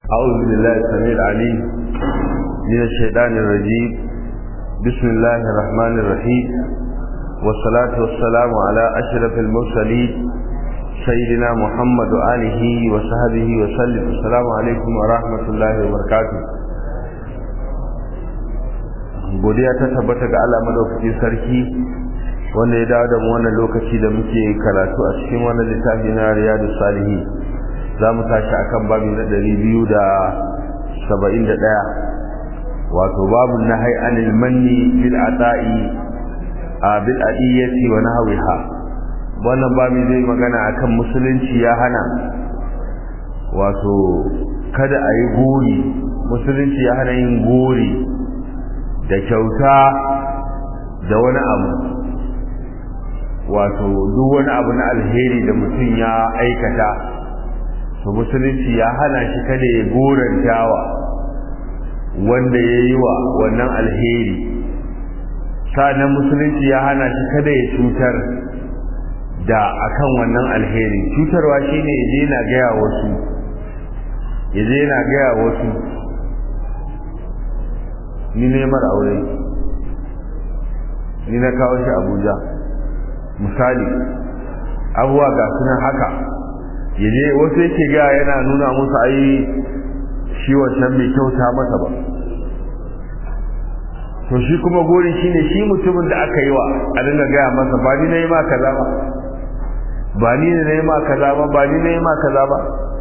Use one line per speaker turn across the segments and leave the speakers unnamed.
أعوذ بالله السميع العليم من الشيطان الرجيم بسم الله الرحمن الرحيم والصلاة والسلام على أشرف المرسلين سيدنا محمد وآله وصحبه وسلم السلام عليكم ورحمة الله وبركاته godiya ta tabbata ga Allah madaukakin sarki wanda ya dawo da mu wannan lokaci da muke karatu a cikin wannan littafi na Riyadus Salihin za mu tashi akan babi na ɗari biyu da saba'in da ɗaya wato babu na anil manni bil ata'i a bil adiyyati wa nahwiha wannan babi zai magana akan musulunci ya hana wato kada a yi gori musulunci ya hana yin gori da kyauta da wani abu wato duk wani abu na alheri da mutum ya aikata to musulunci ya hana shi kada ya gorantawa wanda ya yi wa wannan alheri sa'annan musulunci ya hana shi kada ya cutar da akan wannan alheri cutarwa shine ya je na gaya wasu ya je na gaya wasu ni neman aure ni na kawo shi abuja misali abuwa ga sunan haka yaje wasu yake ga yana nuna musu ai shi wancan bai kyauta masa ba to shi kuma gori shine shi mutumin da aka yi wa a dinga gaya masa ba ni na yi ma kaza ba ba ni na yi ma kaza ba ba ni na yi ma kaza ba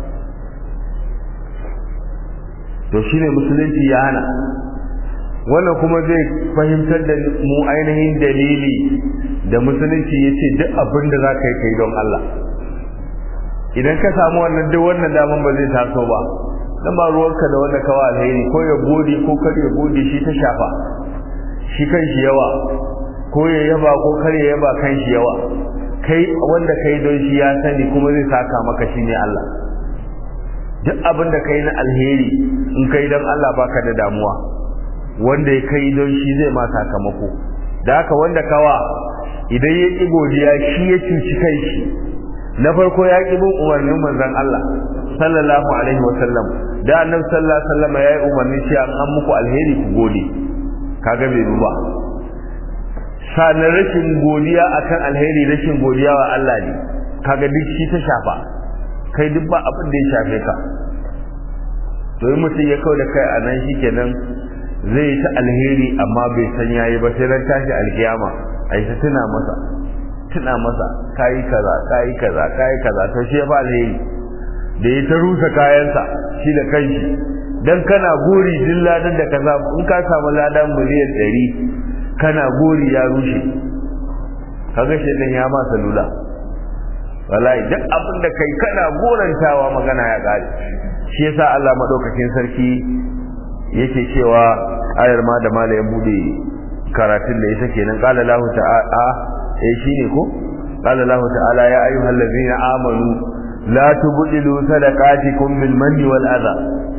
to shine musulunci ya hana wannan kuma zai fahimtar da mu ainihin dalili da musulunci ya ce duk abin da za ka yi kai don Allah idan ka samu wannan duk wannan daman ba zai taso ba dan ba ruwanka da wanda kawa alheri ko ya gode ko kar ya gode shi ta shafa shi kan shi yawa ko ya yaba ko kar ya yaba kan shi yawa kai wanda kai don shi ya sani kuma zai saka maka shi ne Allah duk abin da kai na alheri in kai don Allah baka da damuwa wanda ya kai don shi zai ma sakamako da haka wanda kawa idan ya ƙi godiya shi ya cuci kai shi na farko ya ƙi bin umarnin manzon Allah sallallahu alaihi wa sallam da annabi sallallahu alaihi wa sallam ya yi umarni shi an an muku alheri ku gode kaga bai ba sanar rashin godiya akan alheri rashin godiya wa Allah ne kaga duk shi ta shafa kai duk ba abin da ya shafe ka to yi mutum ya kawo da kai a nan shikenan zai ta alheri amma bai san yayi ba sai ran tashi alkiyama ai ta tuna masa tuna masa kayi kaza kayi kaza kayi kaza to shi fa alheri da ya ta rusa kayansa shi da kanshi dan kana gori din ladan da kaza in ka samu ladan miliyan 100 kana gori ya rushe kaga shi dan ya ma salula wallahi duk abin da kai kana gorantawa magana ya kare shi yasa Allah madaukakin sarki yake cewa ayar ma da malayin bude karatun da ita kenan qala lahu ta'ala eh shine ko qala lahu ta'ala ya ayyuhal ladzina amanu la tubdilu sadaqatikum bil manni wal adha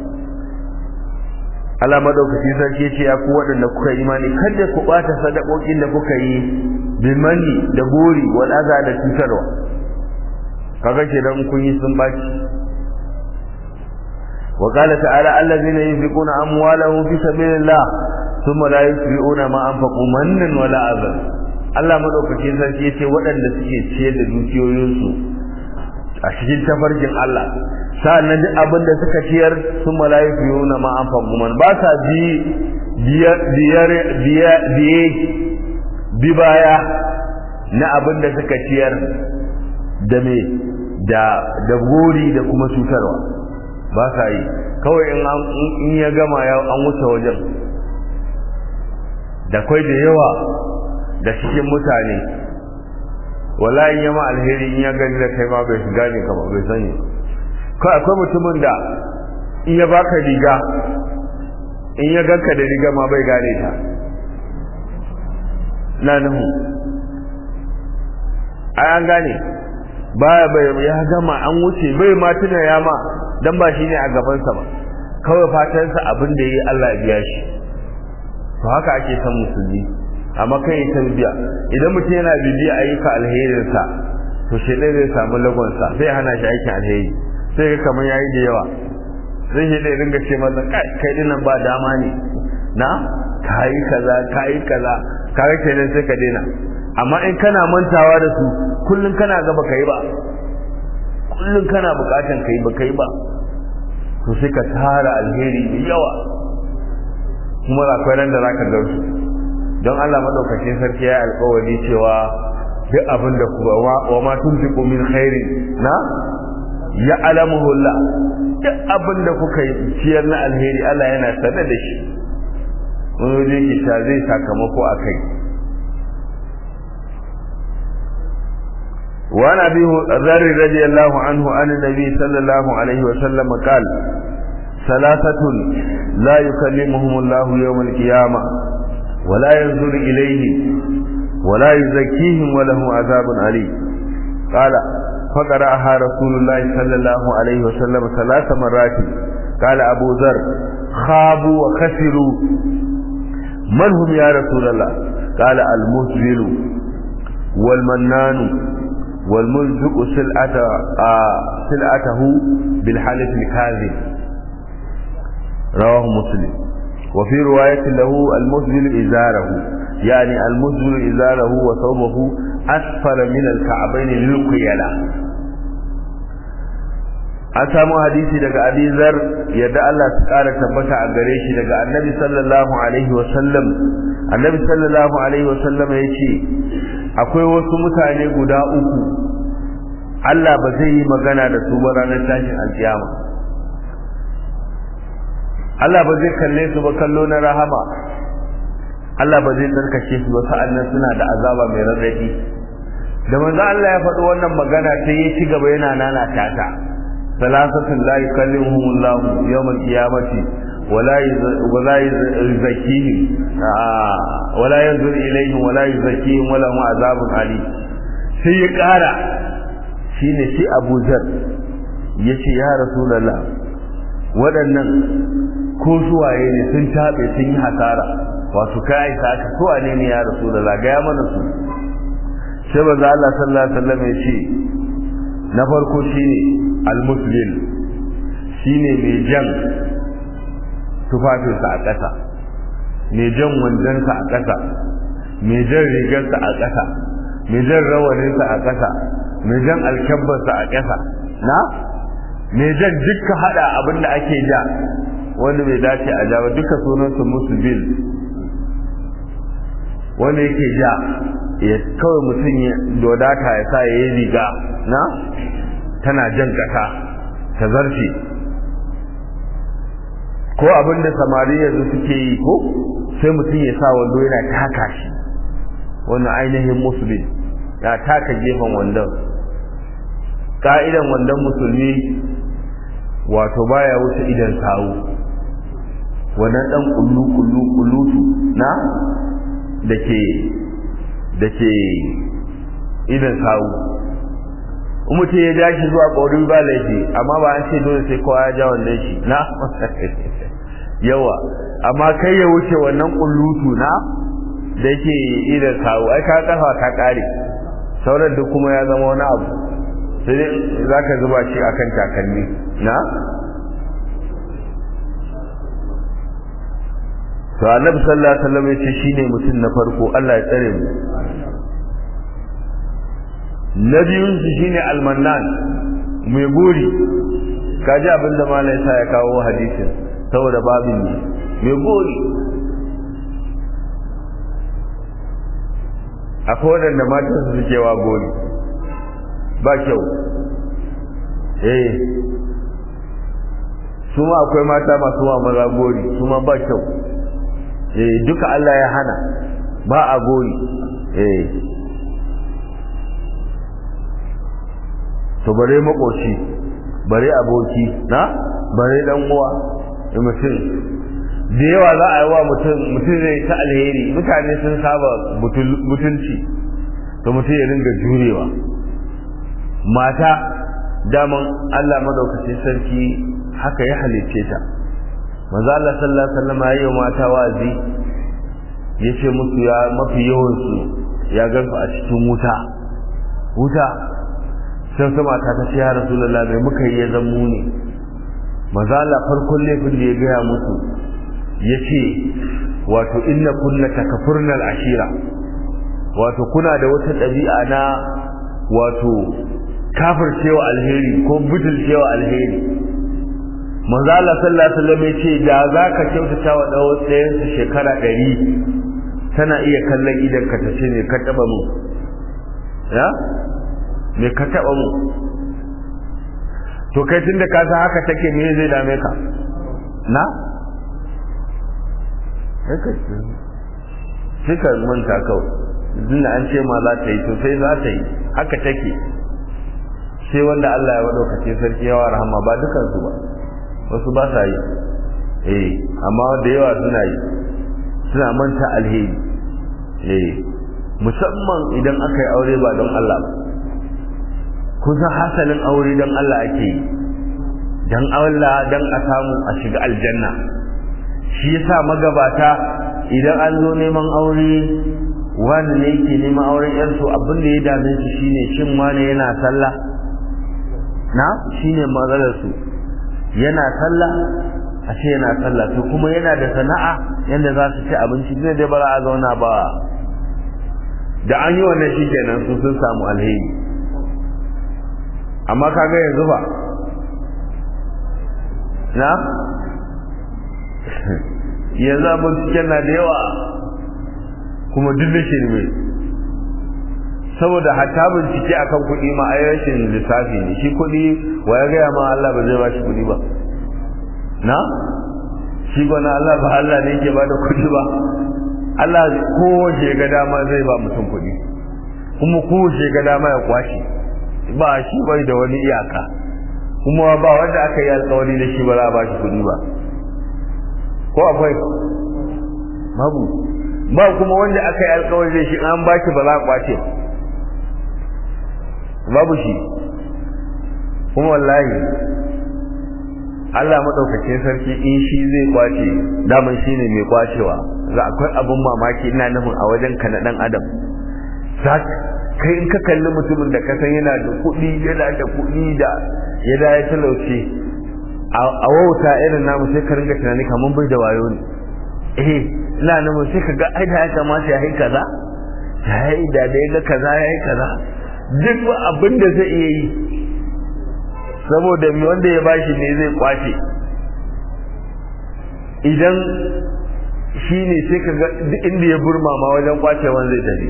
Allah madaukaki sarki ce ya ku waɗanda kuka imani kada ku bata sadakokin da kuka yi bil manni da gori wal adha da cutarwa kaga kenan kun yi sun baci وقال تعالى الذين ينفقون أموالهم في سبيل الله ثم لا يتبعون ما أنفقوا منا ولا أذى Allah madaukakin sarki yace waɗanda suke ciyar da dukiyoyinsu a cikin tafarkin Allah sa'annan duk abin da suka ciyar sun mala'iku yuna ma an man ba sa bi biyar biyar bi baya na abin da suka ciyar da me da da gori da kuma cutarwa ba sa yi kawai in ya gama ya an wuce wajen da kwai da yawa da cikin mutane wala in yama alheri in ya gani da kai ma bai shiga ne kama bai sani kawai akwai mutumin da in ya baka riga in ya ganka da riga ma bai gane ta na nuhu ai an gane baya bai ya gama an wuce bai ma tuna ya ma dan ba shi ne a gabansa ba kawai fatansa abin da yi Allah ya biya shi to haka ake san musulmi amma kai tarbiya idan mutum yana bibiya ayyuka alherinsa to shi zai samu lagonsa sai hana shi aikin alheri sai ga kamar yayi da yawa zai shi da ringa ce masa kai kai dinnan ba dama ne na kayi kaza kayi kaza kaga kenan sai ka daina amma in kana mantawa da su kullun kana ga baka yi ba kullun kana bukatan kai baka yi ba to sai ka tara alheri da yawa kuma akwai ran da zaka ga su don Allah madaukakin sarki ya alƙawari cewa duk abin da ku wa ma tunfiqu min khairin na ya alamuhu Allah duk abin da kuka yi ciyar na alheri Allah yana sanar da shi wani waje ki sha zai sakamako a kai وعن ابي ذر رضي الله عنه عن النبي صلى الله عليه وسلم قال ثلاثة لا يكلمهم الله يوم القيامة ولا ينظر إليهم ولا يزكيهم ولهم عذاب أليم قال فقرأها رسول الله صلى الله عليه وسلم ثلاث مرات قال أبو ذر خابوا وخسروا من هم يا رسول الله قال المسبل والمنان والملزق سلعة آه سلعته بالحلف الكاذب رواه مسلم وفي رواية له المسبل إزاره يعني المسبل إزاره وثوبه أسفل من الكعبين للقيلة an samu hadisi daga abizar yadda Allah su ƙara tabbata a gare shi daga annabi sallallahu alaihi wasallam annabi sallallahu alaihi wasallam ya ce akwai wasu mutane guda uku Allah ba zai yi magana da su ba ranar tashin alkiyama Allah ba zai kalle su ba kallo na rahama Allah ba zai tsarkake su ba sa'annan suna da azaba mai radadi da manzo Allah ya faɗi wannan magana sai ya ci gaba yana nana tata salasatul la yukallimuhum Allah yawm al-qiyamati ولا ولا يزكيهم ولا ينظر إليهم ولا يزكيهم ولهم عذاب عليم sai ya ƙara shi ne shi abu zar ya ce ya rasulallah waɗannan ko suwaye ne sun taɓe sun yi hasara wato ka aisa ka suwane ne ya rasulallah gaya mana su sai ba za Allah sallallahu alaihi wasallam ya ce na farko shine al-muslim shine mai jan tufafinsa a ƙasa mai jan wandonsa a ƙasa mai jan rigarsa a ƙasa mai jan rawaninsa a ƙasa mai jan alkyabbarsa a ƙasa na mai jan duka haɗa abin da ake ja wanda bai dace a ja ba duka sunansa musu bil wanda yake ja ya kawai mutum ya dodata ya sa ya yi riga na tana jan ƙasa ta zarce ko abin da samari yanzu suke yi ko sai mutum ya sa wando yana taka shi wannan ainihin musulmi ya taka gefen wandon ka'idan wandon musulmi wato baya wuce idan sawu wannan dan kullu kullu kullutu na dake dake idan sawu mutum ya ja shi zuwa ƙaurin ba laifi amma ba an ce dole sai kowa ya ja wannan shi na yawa amma kai ya wuce wannan kullutu na da yake idan kawo ai ka kafa ka kare sauran duk kuma ya zama wani abu sai dai za ka zuba shi akan takalmi na to annabi sallallahu alaihi wasallam yace shine mutum na farko Allah ya tsare mu na biyun su shine almannan mai gori kaji abinda malai sa ya kawo hadisin saboda babin ne mai gori akwai waɗanda matan su suke wa gori ba kyau eh su ma akwai mata masu wa maza gori su ma ba kyau eh duka Allah ya hana ba a gori eh to bare makoci bare aboki na bare dan uwa mutum da yawa za a yi wa mutum mutum zai ta alheri mutane sun saba mutunci to mutum ya ringa jurewa mata daman Allah madaukakin sarki haka ya halicce ta manzo Allah sallallahu alaihi wasallam ya yi mata wazi yace musu ya mafi yawan su ya gansu a cikin wuta wuta sai sama ta ta ce ya rasulullah bai muka yi ya zammu ne mazala farkon laifin da ya gaya musu ya ce wato inna kunna takafurnal ashira wato kuna da wata ɗabi'a na wato kafircewa alheri ko butulcewa alheri manzo Allah sallallahu alaihi wasallam yace da zaka kyautata wa dawo tsayen su shekara 100 tana iya kallon idan ka tace ne ka taba mu ya me ka taba mu to kai tunda ka san haka take me zai dame ka na sai ka manta kawai tunda an ce ma za ta yi to sai za ta yi haka take sai wanda Allah ya wadaukace sarki yawa rahama ba dukansu ba wasu ba sa yi eh amma da yawa suna yi suna manta alheri eh musamman idan aka yi aure ba don Allah ba kusan hasalin aure don Allah ake yi don Allah don a samu a shiga aljanna shi yasa magabata idan an zo neman aure wani ne yake neman auren yarsu abin da ya dame su shine shin wani yana sallah na shine matsalar su yana sallah a ce yana sallah to kuma yana da sana'a yanda za su ci abinci ne dai bara a zauna ba da an yi wannan shi kenan su sun samu alheri amma kaga yanzu ba na yanzu abin cikin na da yawa kuma duk da shirme saboda hatta bincike akan kuɗi ma ai rashin lissafi ne shi kuɗi wa ya gaya ma Allah ba zai ba shi kuɗi ba na shi gwana Allah ba Allah ne yake bada kuɗi ba Allah kowace ga dama zai ba mutum kuɗi kuma kowace ga dama ya kwashe ba shi bai da wani iyaka kuma ba wanda aka yi alkawari da shi ba za a ba shi kuɗi ba ko akwai babu ba kuma wanda aka yi alkawari da shi an ba shi ba za a kwace babu shi kuma wallahi Allah maɗaukacin sarki in shi zai kwace daman shi ne mai kwacewa za akwai abin mamaki ina nufin a wajen ka na ɗan adam kai in ka kalli mutumin da ka san yana da kuɗi yana da kuɗi da ya da ya talauce a wauta irin namu sai ka ringa tunani kamar bai da wayo ne eh ina nufin sai ka ga ai da ya kamata ya yi kaza ya yi da da ya ga kaza ya yi kaza duk abin da zai iya yi saboda wanda ya bashi ne zai kwace idan shi ne sai ka ga duk inda ya burma ma wajen kwacewan zai tafi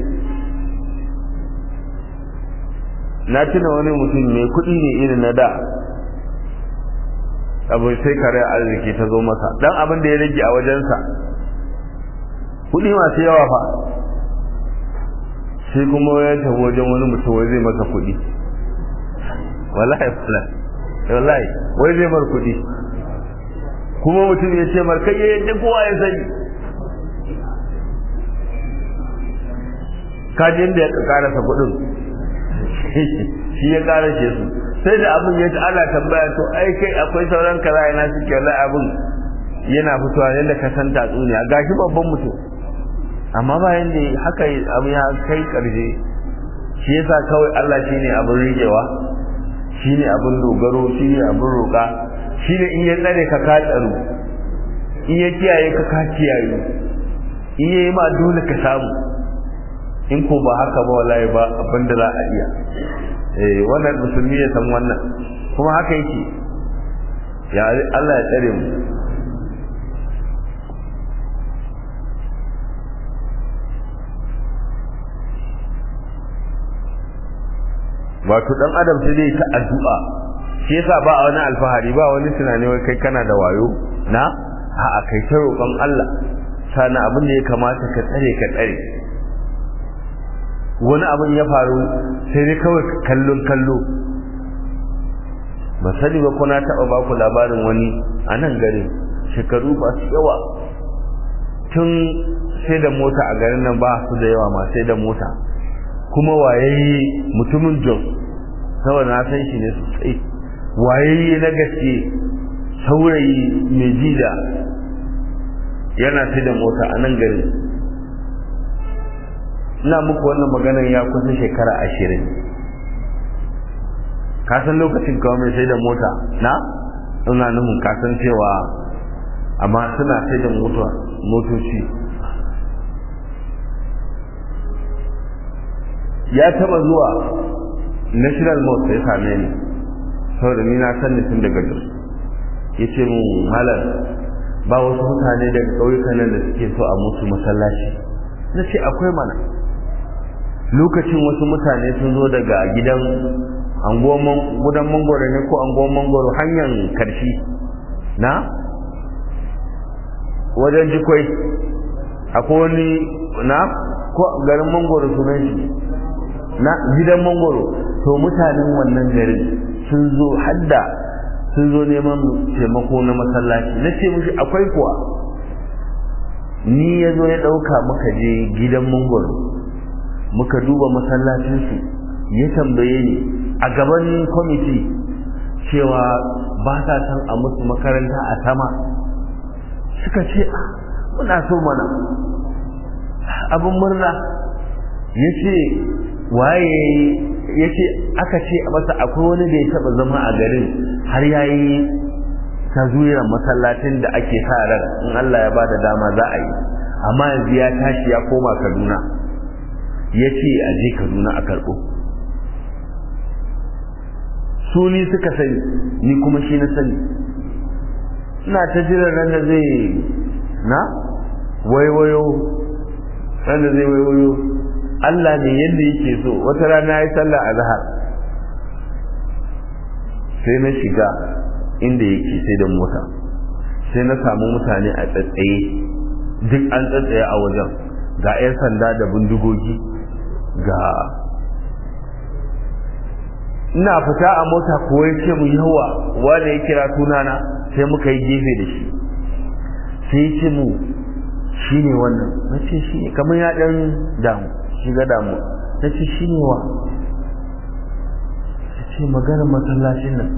na tuna wani mutum mai kuɗi ne irin na da abu sai kare arziki ta zo masa dan abin da ya rage a wajensa kuɗi masu yawa fa sai kuma ya tafi wajen wani mutum wai zai masa kuɗi wallahi wallahi wai zai mar kuɗi kuma mutum ya ce mar kai yadda kowa ya sani kaji inda ya karasa kuɗin shi ya karashe su sai da abin ya ji ana tambaya to ai kai akwai sauran kaza yana suke wallahi abin yana fitowa yadda ka san tatsuniya gashi babban mutum amma bayan da haka abu ya kai karshe shi yasa kawai Allah shine abin rigewa shine abin dogaro shine abin roƙa shine in ya tsare ka ka tsaro in ya kiyaye ka ka kiyaye in yayi ma dole ka samu in ko ba haka ba wallahi ba abin da za a iya eh wannan musulmi ya san wannan kuma haka yake ya Allah ya tsare mu wato dan adam sai dai ta addu'a shi yasa ba a wani alfahari ba wani tunani wai kai kana da wayo na a'a kai ta roƙon Allah sana abin da ya kamata ka tsare ka tsare wani abin ya faru sai dai kawai kallon kallo ba sani ba kuna taɓa ba ku labarin wani a nan garin shekaru ba su yawa tun sai da mota a garin nan ba su da yawa ma sai da mota kuma wayayye mutumin jos saboda na san shi ne sosai wayayye na gaske saurayi mai jida yana sai da mota a nan garin ina muku wannan maganar ya kusa shekara ashirin ka san lokacin kawo mai sai da mota na ina nufin kasancewa amma suna sai da motoci ya taba zuwa national mosque ya same ni saboda ni na san tun daga jos ya ce mu malar ba wasu mutane daga ƙauyukan nan da suke so a musu masallaci na ce akwai mana lokacin wasu mutane sun zo daga gidan gudan mangoro ne ko anguwan mangoro hanyar karshi na wajen jikwai akwai wani na ko garin mangoro sunan shi na gidan mangoro to mutanen wannan garin sun zo hadda sun zo neman taimako na masallaci na ce mushi akwai kuwa ni ya zo ya ɗauka muka je gidan mangoro muka duba masallacinsu ya tambaye ni a gaban kwamiti cewa ba sa san a musu makaranta a sama suka ce muna so mana abin murna ya ce waye ya ce aka ce a masa akwai wani da ya taba zama a garin har ya yi tazuyiran masallacin da ake sa ran in Allah ya bada dama za a yi amma yanzu ya tashi ya koma kaduna ya ce a je kaduna a karɓo su ni suka sani ni kuma shi na sani ina ta jiran ran da zai na waiwayo ran da zai waiwayo Allah ne yadda yake so wata rana ya yi sallah a zahar sai na shiga inda yake sai da mota sai na samu mutane a tsatsaye duk an tsatsaye a wajen ga 'yan sanda da bindigogi ga ina fita a mota ko ya ce mu yawa wanda ya kira sunana sai muka yi gefe da shi sai ya ce mu shi ne wannan na ce shi ne kamar ya ɗan damu shiga damu na ce shi ne wa ya ce magana masallacin nan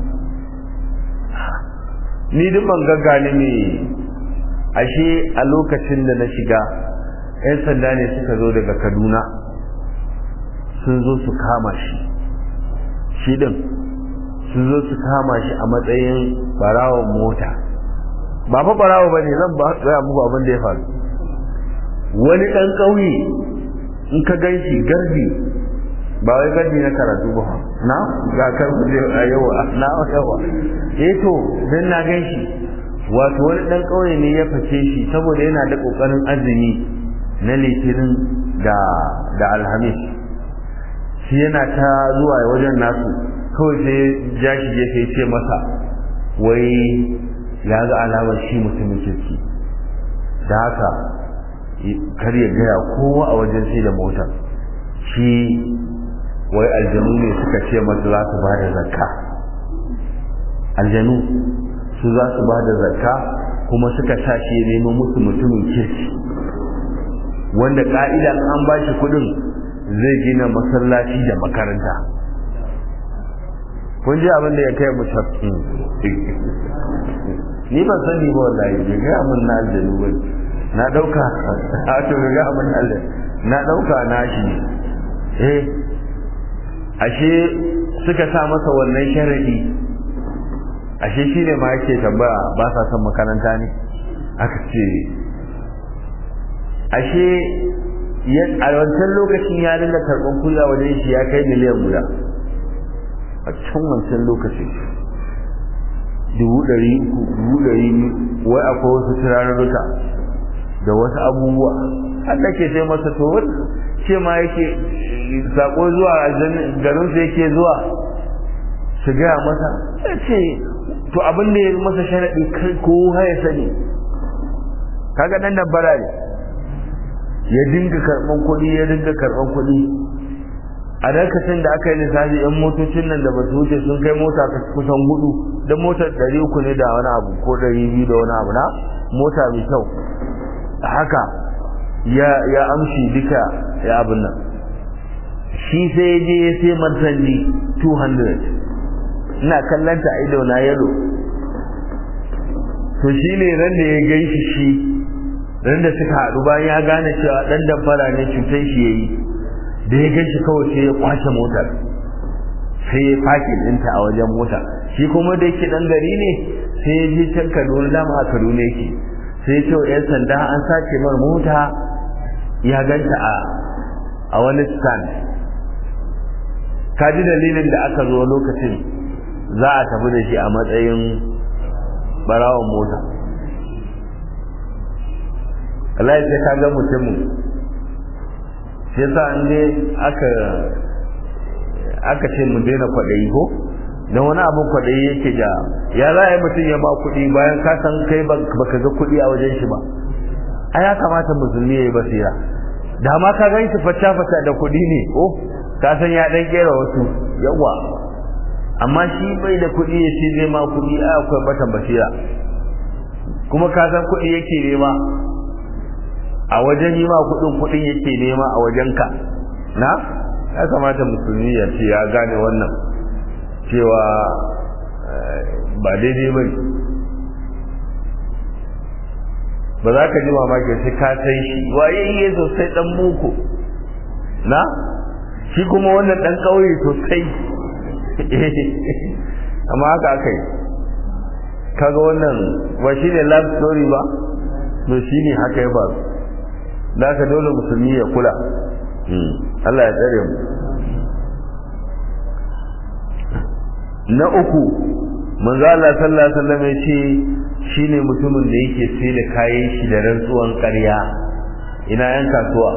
ni duk ban gaggane ne ashe a lokacin da na shiga 'yan sanda ne suka zo daga kaduna sun zo su kama shi shi din sun zo su kama shi a matsayin barawon mota ba fa barawo ba ne zan ba gaya muku abin da ya faru wani ɗan ƙauye in ka gan shi garbi ba wai garbi na karatu ba na ga kan kuje a yawa na yawa eh to dan na gan shi wato wani ɗan ƙauye ne ya fice shi saboda yana da ƙoƙarin azumi na litinin da da alhamis shi yana ta zuwa wajen nasu kawai sai ja shi gefe ce masa wai ya ga alamar shi mutumin kirki da haka kar ya gaya kowa a wajen sai da motar shi wai aljanu ne suka ce masa za su ba da zakka aljanu su za su ba da zakka kuma suka sa shi ya nemo musu mutumin kirki wanda ka'ida an ba shi kudin zai gina masallaci da makaranta kun ji abin da ya kai mu tafki ni ban sani ba wallahi bai ga mun na aljanu ba na dauka a to ga mun Allah na dauka na shi eh ashe suka sa masa wannan sharadi ashe shine ma yake tambaya ba sa son makaranta ne aka ce ashe a wancan lokacin ya dinga karɓar kula wajen shi ya kai miliyan guda a can wancan lokacin dubu ɗari uku dubu ɗari wai akwai wasu turarurruka da wasu abubuwa Allah ke sai masa to wani ce ma yake sako zuwa garin su yake zuwa su gaya masa ya ce to abin da ya masa sharaɗi kai ko ya sani kaga nan nan bara ne ya dinga karban kuɗi ya dinga karban kuɗi a lokacin da aka yi lissafi yan motocin nan da ba su wuce sun kai mota kusan hudu da motar ɗari uku ne da wani abu ko ɗari biyu da wani abu na mota mai kyau haka ya ya amshi duka ya abin nan shi sai je ya sai martani 200 ina kallanta a ido na yalo to shi ne ran da ya gaishi shi ran da suka haɗu bayan ya gane cewa ɗan damfara ne cutar shi ya yi da ya gan shi kawai sai ya kwace motar sai ya faki ɗinta a wajen mota shi kuma da yake ɗan gari ne sai ya je can kaduna dama a kaduna yake sai ya ce wa 'yan sanda an sace mar mota ya ganta a a wani stand kaji dalilin da aka zo lokacin za a tafi da shi a matsayin barawon mota Allah ya ka ga mutumin sai sa an ne aka aka ce mu daina kwaɗayi ko don wani abin kwaɗayi yake da ya za a yi mutum ya ba kuɗi bayan ka san kai baka ga kuɗi a wajen shi ba a ya kamata musulmi ya yi basira da ma ka gan shi fata-fata da kuɗi ne ko ka san ya ɗan ƙera wasu yawa amma shi bai da kuɗi ya ce zai ma kuɗi a akwai batan basira kuma ka san kuɗi yake nema a wajen yi ma kuɗin kuɗin yake nema a wajenka na ya kamata musulmi ya ce ya gane wannan cewa ba daidai ba ba za ka ji mamaki sai ka san shi waye iya sosai dan boko na shi kuma wannan dan kauye sosai amma haka aka yi kaga wannan ba shi ne love story ba to shi ne haka ya faru da aka dole musulmi ya kula Allah ya tsare mu na uku manzo Allah sallallahu alaihi wasallam ya ce shine mutumin da yake sai da kayan shi da rantsuwan ƙarya ina yan kasuwa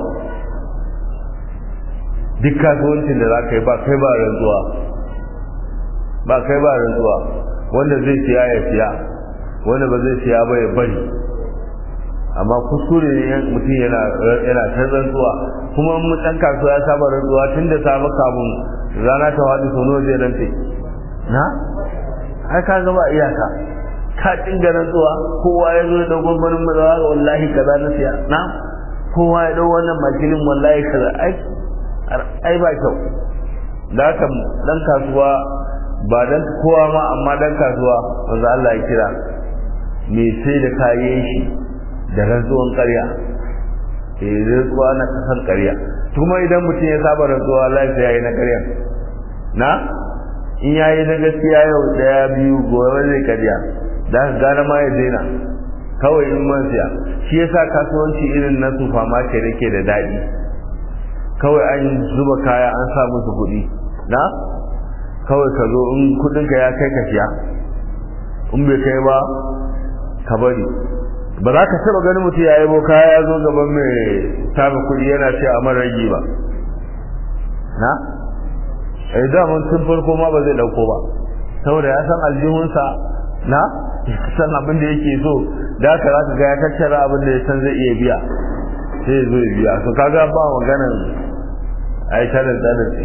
duk kasuwancin da zaka yi ba kai ba rantsuwa ba kai ba rantsuwa wanda zai siya ya siya wanda ba zai siya ba ya bari amma kuskure ne mutum yana yana ta rantsuwa kuma mun dan kasuwa ya saba rantsuwa tun da samu kamun rana ta wadi sono zai rantse na ai ka gaba iyaka ka dinga rantsuwa kowa ya zo da gwamnatin mazawa wallahi kaza na siya na kowa ya dau wannan makilin wallahi kaza ai ai ba kyau da haka dan kasuwa ba dan kowa ma amma dan kasuwa wanda Allah ya kira me sai da kayan shi da rantsuwan ƙarya eh rantsuwa na kasan ƙarya kuma idan mutum ya saba rantsuwa lafiya yayi na ƙarya na in yayi na gaskiya yau daya biyu gobe zai ƙarya da ka gane ma ya daina kawai in man siya shi yasa kasuwanci irin na sufa ma ce nake da daɗi kawai an zuba kaya an sa musu kuɗi na kawai ka zo in kuɗinka ya kai ka siya in bai kai ba ka bari ba za ka taba ganin mutum ya yabo kaya ya zo gaban mai tafi kuɗi yana ce a mara ragi ba na eh daman tun farko ma ba zai dauko ba saboda ya san aljihunsa na san abin da yake so da haka za ka ga ya tattara abin da ya san zai iya biya sai ya zo ya biya to kaga ba maganan ai tarin tsarin sai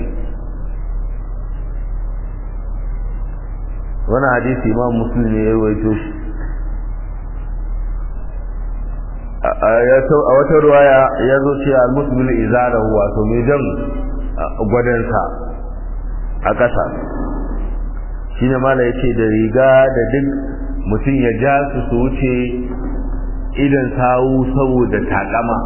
wani hadisi imam muslim ne ya rawaito shi a wata ruwaya ya zo ce al-musbil izarahu wato mai jan gwadansa a ƙasa shine mala yace da riga da duk mutum ya ja su su wuce idan sawu saboda takama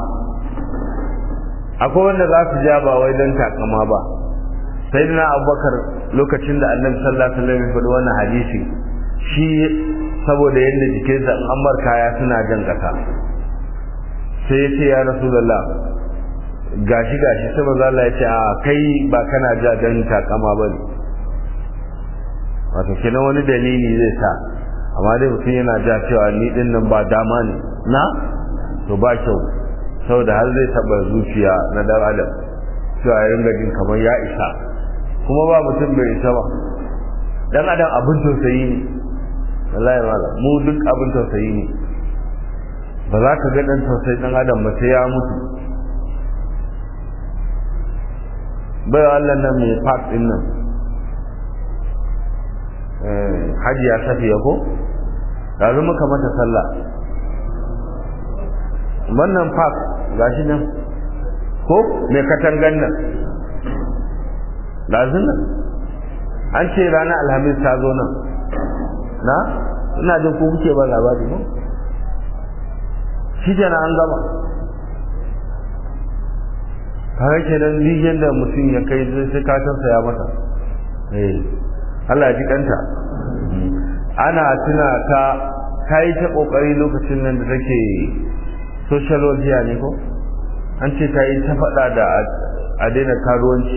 akwai wanda za su ja ba wai don takama ba sai na abubakar lokacin da annabi sallallahu alaihi wasallam ya faɗi wannan hadisi shi saboda yadda jikinsa an bar kaya suna jan ƙasa sai ya ce ya rasulullah gashi gashi sai maza Allah ya ce a kai ba kana ja dan takama bane wato kenan wani dalili zai sa amma dai mutum yana ja cewa ni din nan ba dama ne na to ba kyau saboda har zai taba zuciya na dan adam cewa ya ringa jin kamar ya isa kuma ba mutum bai isa ba dan adam abin tausayi ne wallahi malam mu duk abin tausayi ne ba za ka ga dan tausayi dan adam ba sai ya mutu bai Allah nan mai park din nan hajiya safiya ko yanzu muka mata sallah wannan park gashi nan ko mai katangan nan lazin nan an ce ranar alhamis ta zo nan na ina jin ko kuke ba labari ko shi kenan an gama kaga kenan rijiyar da mutum ya kai sai ka tausaya masa eh Allah ya ji kanta ana tuna ka kai ta kokari lokacin nan da take social media ne ko an ce ta yi ta faɗa da a daina karuwanci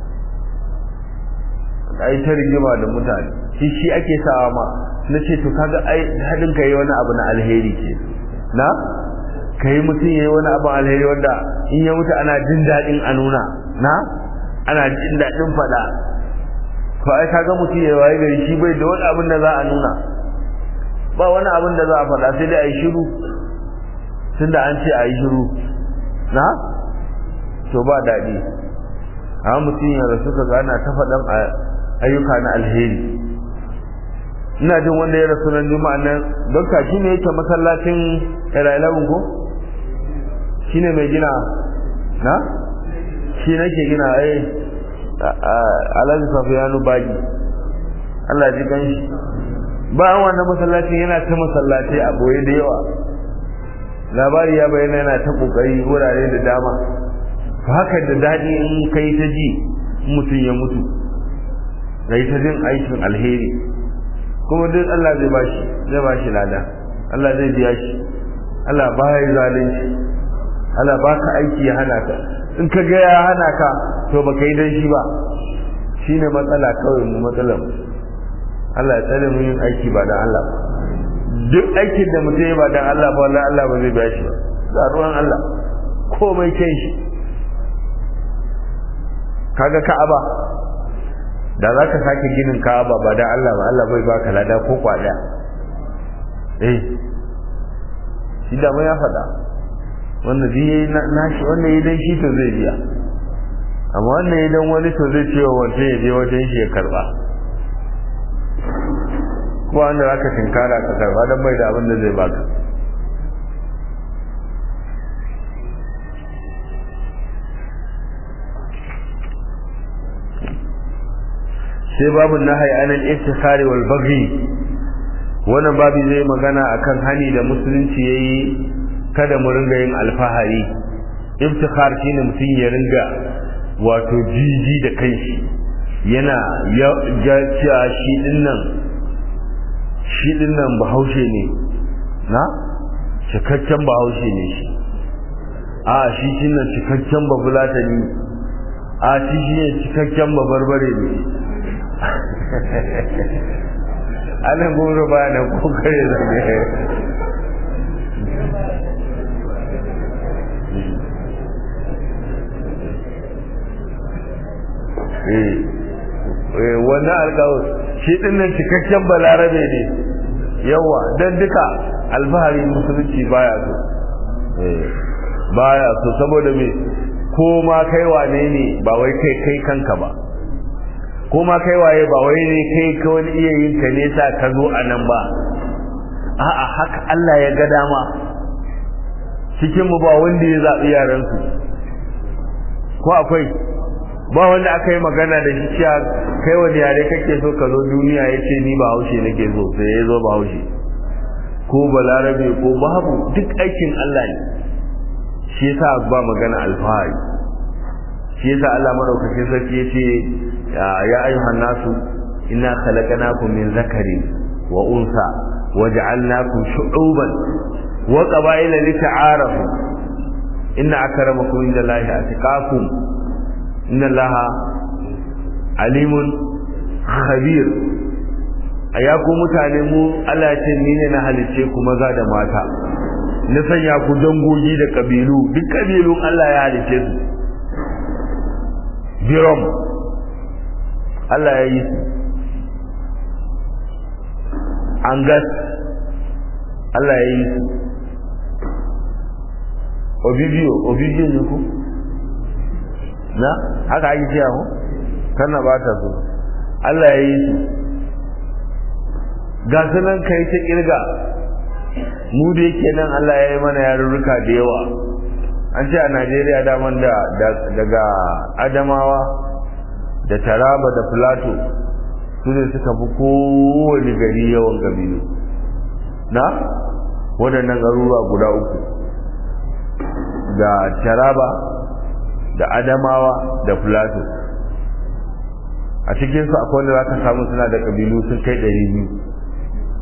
a yi ta rigima da mutane shi shi ake sawa ma na ce to kaga ai haɗin ka yi wani abu na alheri ke na ka yi mutum ya yi wani abu alheri wanda in ya mutu ana jin daɗin a nuna na ana jin daɗin faɗa to ai kaga mutum ya waye gari shi bai da wani abin da za a nuna ba wani abin da za a faɗa sai dai a yi shiru tunda an ce a yi shiru na to ba daɗi amma mutum ya rasu ka gana ta faɗan ayyuka na alheri ina jin wanda ya rasu nan juma'a nan don ka shi ne yake masallacin irailagun ko shi ne mai gina na shi nake gina ai alhaji safiyanu bagi Allah ji kan shi bayan wannan masallacin yana ta masallaci a boye da yawa labari ya bayyana yana ta kokari wurare da dama to haka da daɗi in kai ta ji mutum ya mutu kai ta jin aikin alheri kuma duk Allah zai bashi zai bashi lada Allah zai biya shi Allah ba ya zalunci Allah baka aiki ya hana ka in ka ga ya hana ka to baka yi dan shi ba shine matsala kawai mu matsalar Allah ya tsare mu yin aiki ba dan Allah duk aikin da mutum ya ba dan Allah ba wallahi Allah ba zai biya shi ba da ruwan Allah komai kai shi kaga Ka'aba da za ka sake ginin Ka'aba ba dan Allah ba Allah bai baka lada ko kwada eh shi da ya faɗa wanda zai yi nashi wanda yi dan shi to zai biya amma wannan idan wani to zai ce wa wancan ya je wajen shi ya karba ko wanda za ka tinkara ka karba don bai da abin da zai baka sai babu nahai anil iftikhari wal baghi wannan babu zai magana akan hani da musulunci yayi kada mu ringa yin alfahari iftikhar shine mutum ya ringa wato jiji da kanshi yana ya cewa shi dinnan shi dinnan bahaushe ne na cikakken bahaushe ne shi a shi shi nan cikakken babulata ne a shi shi ne cikakken babarbare ne anan goro ba da kokare zane wannan alkawar shi dinnan cikakken balarabe ne yawa don duka alfahari musulunci baya so baya so saboda me ko ma kai wane ne ba wai kai kai kanka ba ko ma kai waye ba wai ne kai ka wani iya yin ka nesa ka zo a nan ba a'a haka Allah ya ga dama cikin mu ba wanda ya zaɓi yaransu ko akwai ba wanda aka yi magana da shi cewa kai wani yare kake so ka zo duniya ya ce ni ba haushe nake so sai ya zo ba haushe ko balarabe ko babu duk aikin Allah ne shi yasa ba magana alfahari shi yasa Allah madaukakin sarki ya ce ya ayyuhan nasu inna khalaqnakum min zakarin wa unsa waja'alnakum shu'uban wa qaba'ila lita'arafu inna akramakum indallahi atqakum inna allaha alimun khabir aya ku mutane mu Allah ce ni ne na halice ku maza da mata na sanya ku dangogi da kabilu duk kabilun Allah ya halice su birom Allah ya yi su angas Allah ya yi su obibiyo obibiyo ne ku na haka ake cewa ko kana ba ta so Allah ya yi su ga su nan kai ta kirga mu da yake nan Allah ya yi mana yarurruka da yawa an ce a Najeriya daman da daga Adamawa da Taraba da Plateau su ne suka fi kowane gari yawan kabilu na waɗannan garuruwa guda uku da Taraba da adamawa da plateau a cikinsu akwai wanda za ka samu suna da ƙabilu sun kai ɗari biyu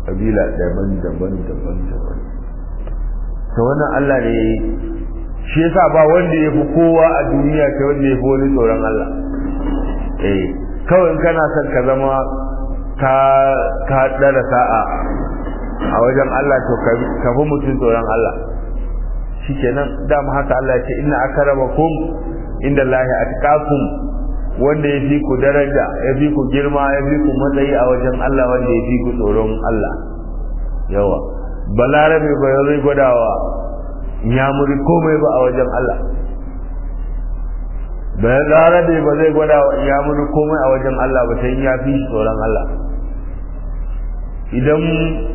kabila daban daban daban daban to wannan Allah ne shi yasa ba wanda ya fi kowa a duniya kai wanda ya fi wani tsoron Allah eh kawai in kana son ka zama ka ka dara sa'a a wajen Allah to ka fi mutum tsoron Allah shikenan dama haka Allah ya ce inna akramakum inda Allah atqakum wanda ya fi ku daraja ya fi ku girma ya fi ku matsayi a wajen Allah wanda ya fi ku tsoron Allah yawa balarabe ba zai gwadawa ya muri komai ba a wajen Allah balarabe ba zai gwadawa ya muri komai a wajen Allah ba sai ya fi tsoron Allah idan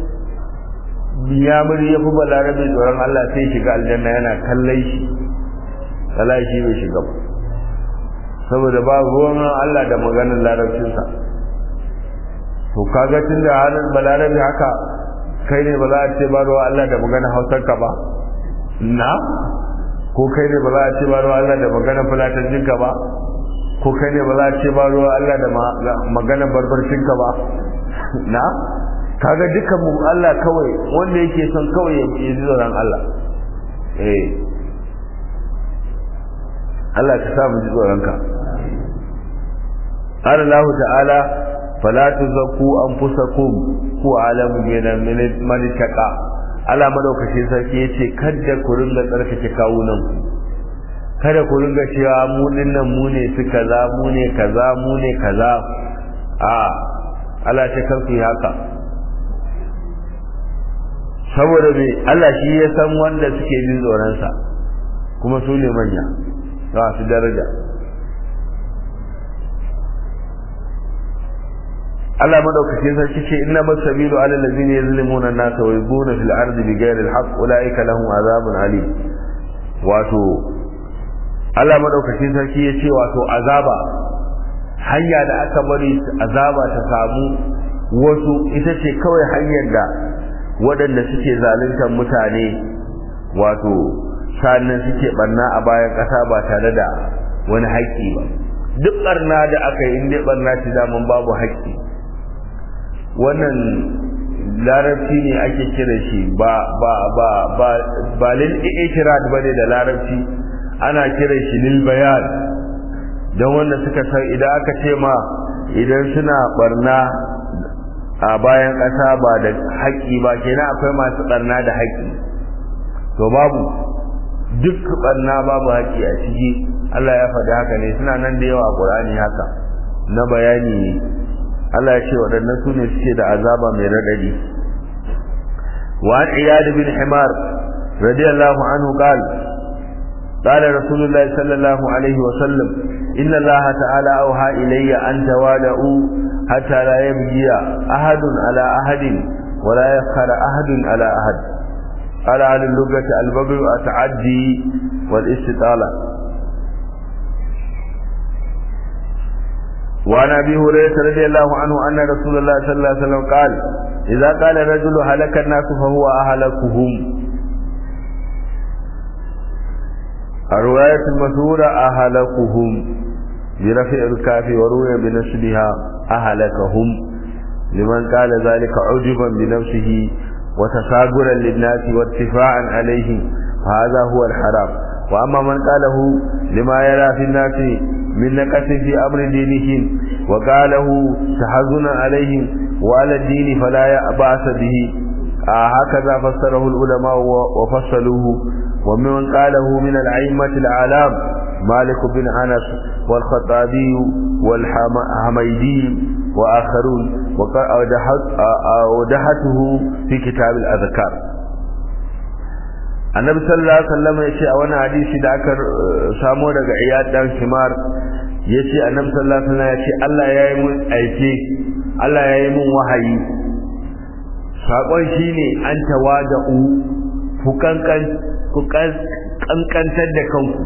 ya muri ya fi balarabe tsoron Allah sai shiga aljanna yana kallai shi kallai shi bai shiga ba saboda ba ruwan Allah da maganar larabcinsa to kaga tun da halin balarabe haka kai ne ba za a ce ba ruwa Allah da maganar hausarka ba na ko kai ne ba za a ce ba ruwa Allah da maganar fulatancinka ba ko kai ne ba za a ce ba ruwa Allah da maganar barbarcinka ba na kaga dukan mu Allah kawai wanda yake son kawai ya ji tsoron Allah eh Allah ka sa mu ji tsoronka قال الله تعالى فلا تزكوا انفسكم هو اعلم من اتقى Allah madaukakin sarki yace kada ku ringa tsarkake kawunan ku kada ku ringa cewa mu dinnan mu ne su kaza mu ne kaza mu ne kaza a Allah ta kanku haka saboda me Allah shi ya san wanda suke jin tsoron sa kuma su ne manya za su daraja Allah madaukakin sarki ce inna masabilu ala allazina yazlimuna an-nasa wa yubuna fil ardi bighayri al-haqq ulaika lahum azabun alim wato Allah madaukakin sarki ya ce wato azaba hanya da aka bari azaba ta samu wasu ita ce kawai hanyar da waɗanda suke zaluntar mutane wato sannan suke barna a bayan ƙasa ba tare da wani haƙƙi ba duk barna da aka yi inda barna ce daman babu haƙƙi wannan larabci ne ake kira shi ba ba ba ba ba lil ikhrad bane da larabci ana kira shi lil bayan don wanda suka san idan aka ce ma idan suna barna a bayan ƙasa ba da haƙƙi ba kenan akwai masu barna da haƙƙi to babu duk barna babu haƙƙi a ciki Allah ya faɗi haka ne suna nan da yawa a Qur'ani haka na bayani ne Allah ya ce waɗannan su ne suke da azaba mai raɗaɗi wa an iyad bin himar radiyallahu anhu qala قال رسول الله صلى الله عليه وسلم إن الله تعالى أوحى إلي أن توادعوا حتى لا يبغي أحد على أحد ولا يفخر أحد على أحد قال على اللغة البغي التعدي والاستطالة وعن ابي هريره رضي الله عنه ان رسول الله صلى الله عليه وسلم قال اذا قال الرجل هلك الناس فهو اهلكهم الروايه المشهوره اهلكهم برفع الكاف وروي بنسبها اهلكهم لمن قال ذلك عجبا بنفسه وتساغرا للناس وارتفاعا عليهم فهذا هو الحرام واما من قاله لما يرى في الناس من نقص في أمر دينهم وقاله تحزنا عليهم وعلى الدين فلا بأس به آه هكذا فسره العلماء وفصلوه ومن قاله من الأئمة العالم مالك بن أنس والخطابي والحميدي وآخرون ودحته في كتاب الأذكار annabi sallallahu alaihi wasallam yace a wani hadisi da aka samo daga iyad dan himar yace annabi sallallahu alaihi wasallam yace Allah yayi mun aike Allah yayi mun wahayi sakon shine an tawada'u ku kankan ku kankantar da kanku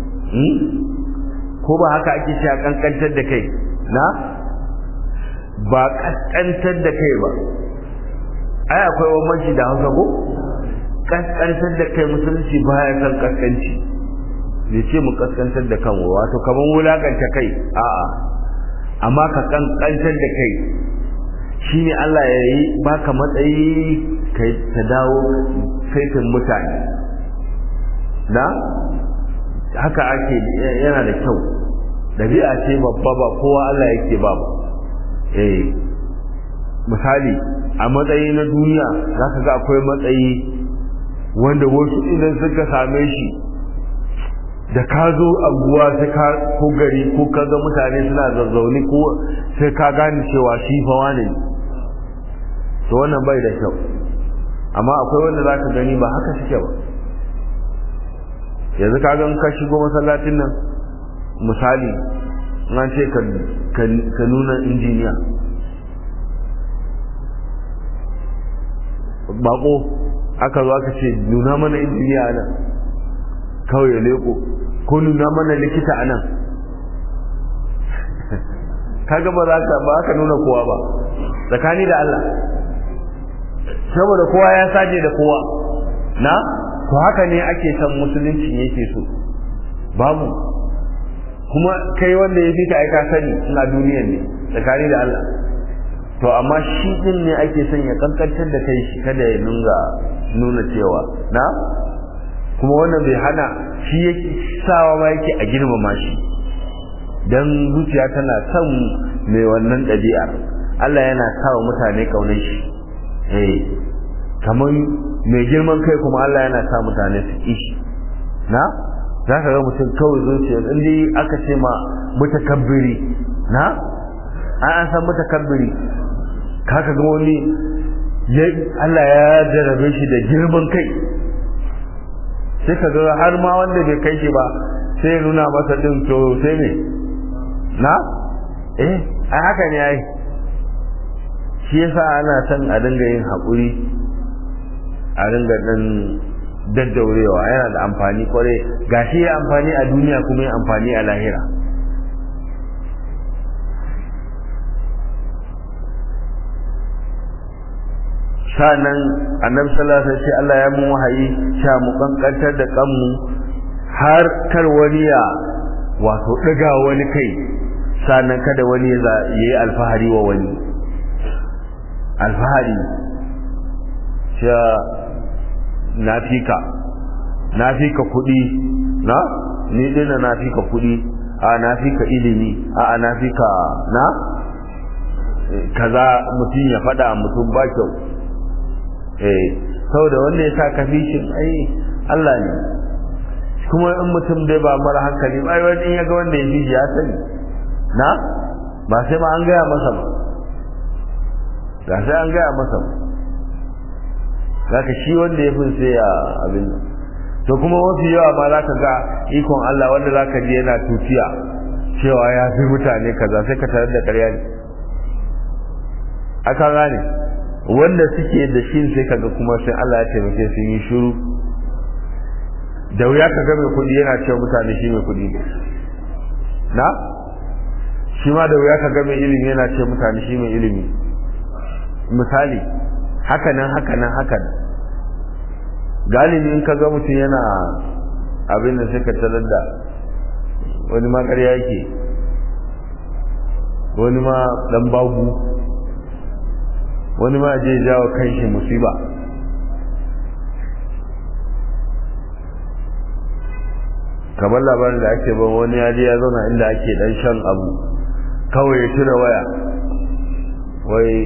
ko ba haka ake cewa kankantar da kai na ba kaskantar da kai ba ai akwai bambanci da Hausa ko kaskantar da kai musulunci baya kan kaskanci bai ce mu kaskantar da kanmu wato kaman wulakanta kai a'a amma ka kaskantar da kai shine Allah ya yi baka matsayi kai ta dawo saitin mutane na haka ake yana da kyau dabi'a ce babba ba kowa Allah yake ba ba eh misali a matsayi na duniya zaka ga akwai matsayi wanda wasu idan suka same shi da ka zo anguwa sai ka ko gari ko ka ga mutane suna zazzauni ko sai ka gane cewa shi fa wane to wannan bai da kyau amma akwai wanda za ka gani ba haka suke ba yanzu ka ga ka shigo masallacin nan misali an ce ka nuna injiniya bako aka zo aka ce nuna mana injiniya nan kawai ya leko ko nuna mana likita a nan kaga ba za ka ba ka nuna kowa ba tsakani da Allah saboda kowa ya saje da kowa na to haka ne ake san musulunci yake so babu kuma kai wanda ya fi ka aika sani ina duniyan ne tsakani da Allah to amma shi din ne ake son ya kankantar da kai shi kada ya nunga nuna cewa na kuma wannan bai hana shi yake sawa ma yake a girmama shi dan zuciya tana son mai wannan ɗabi'ar Allah yana sawa mutane kaunar shi eh kamar mai girman kai kuma Allah yana sa mutane su ki shi na za ka ga mutum kawai zuciya in dai aka ce ma mutakabbiri na an an san mutakabbiri kaka ga wani Allah ya jarabe shi da girman kai sai ka ga har ma wanda bai kai shi ba sai nuna masa din to sai ne na eh a haka ne ai shi yasa ana son a dinga yin haƙuri a dinga ɗan daddaurewa yana da amfani kwarai gashi ya amfani a duniya kuma ya amfani a lahira sa'annan annabi sallallahu alaihi wasallam Allah ya mun wahayi sha mu kankantar da kanmu har kar wani ya wato daga wani kai sa'annan kada wani ya yi alfahari wa wani alfahari sha nafika nafika kudi na ni dina nafika kudi a nafika ilimi a nafika na kaza mutum ya fada mutum ba kyau eh saboda wanda ya sa kafishin ai Allah ne kuma in mutum dai ba mara hankali ai wani ya ga wanda ya fi ya sani na ba sai ma an gaya masa ba ga sai an gaya masa ba zaka shi wanda ya fi sai ya abin nan to kuma wasu yawa ma zaka ga ikon Allah wanda zaka ji yana tufiya cewa ya fi mutane kaza sai ka tarar da ƙarya ne aka gane wanda suke da shi sai kaga kuma sai Allah ya taimake su yi shiru da wuya kaga mai kuɗi yana cewa mutane shi mai kuɗi ne na shi ma da wuya kaga mai ilimi yana cewa mutane shi mai ilimi misali haka nan haka nan haka nan galibi in kaga mutum yana abin da sai ka tarar da wani ma ƙarya yake wani ma dan bagu wani ma je jawo kanshi musiba kamar labarin da ake ban wani ya je ya zauna inda ake dan shan abu kawai ya tura waya wai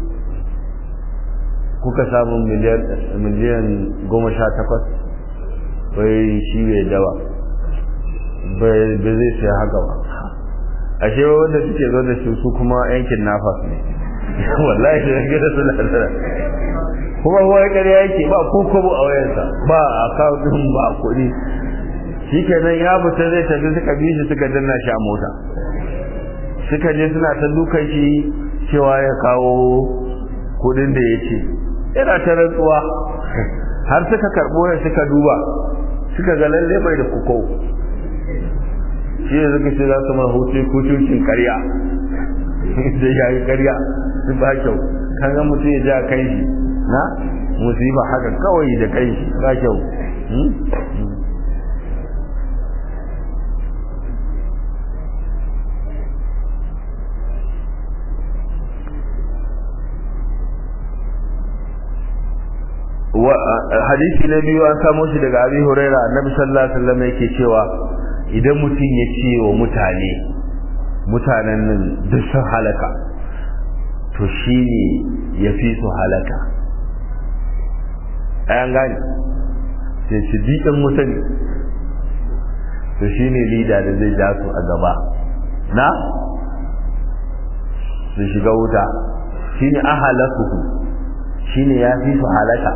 kuka samu miliyan goma sha takwas wai shi bai dawa bai zai sai haka ba ashe wanda suke zo da su su kuma yankin nafas ne wallahi da gida su lasara kuma wai ƙarya yake ba ko kobo a wayansa ba a kawun ba kuɗi shi kenan ya fita zai tafi suka bi shi suka danna shi a mota suka je suna ta dukan shi cewa ya kawo kuɗin da ya ce yana ta rantsuwa har suka karɓo ya suka duba suka ga lalle bai da kuko shi ne suka ce za su ma hutu kutuncin karya da ya yi karya su ba kyau kan ga mutum ya ja kai shi na musiba haka kawai da kai shi ba kyau hadisi na biyu an samo shi daga abi huraira annabi sallallahu alaihi wasallam yake cewa idan mutum ya ce wa mutane mutanen nan duk sun halaka to shine ya fi su halaka ayan gani sai shi diɗin mutane to shine lida da zai ja su a gaba na su shiga wuta shine ahalakuhu shine ya fi su halaka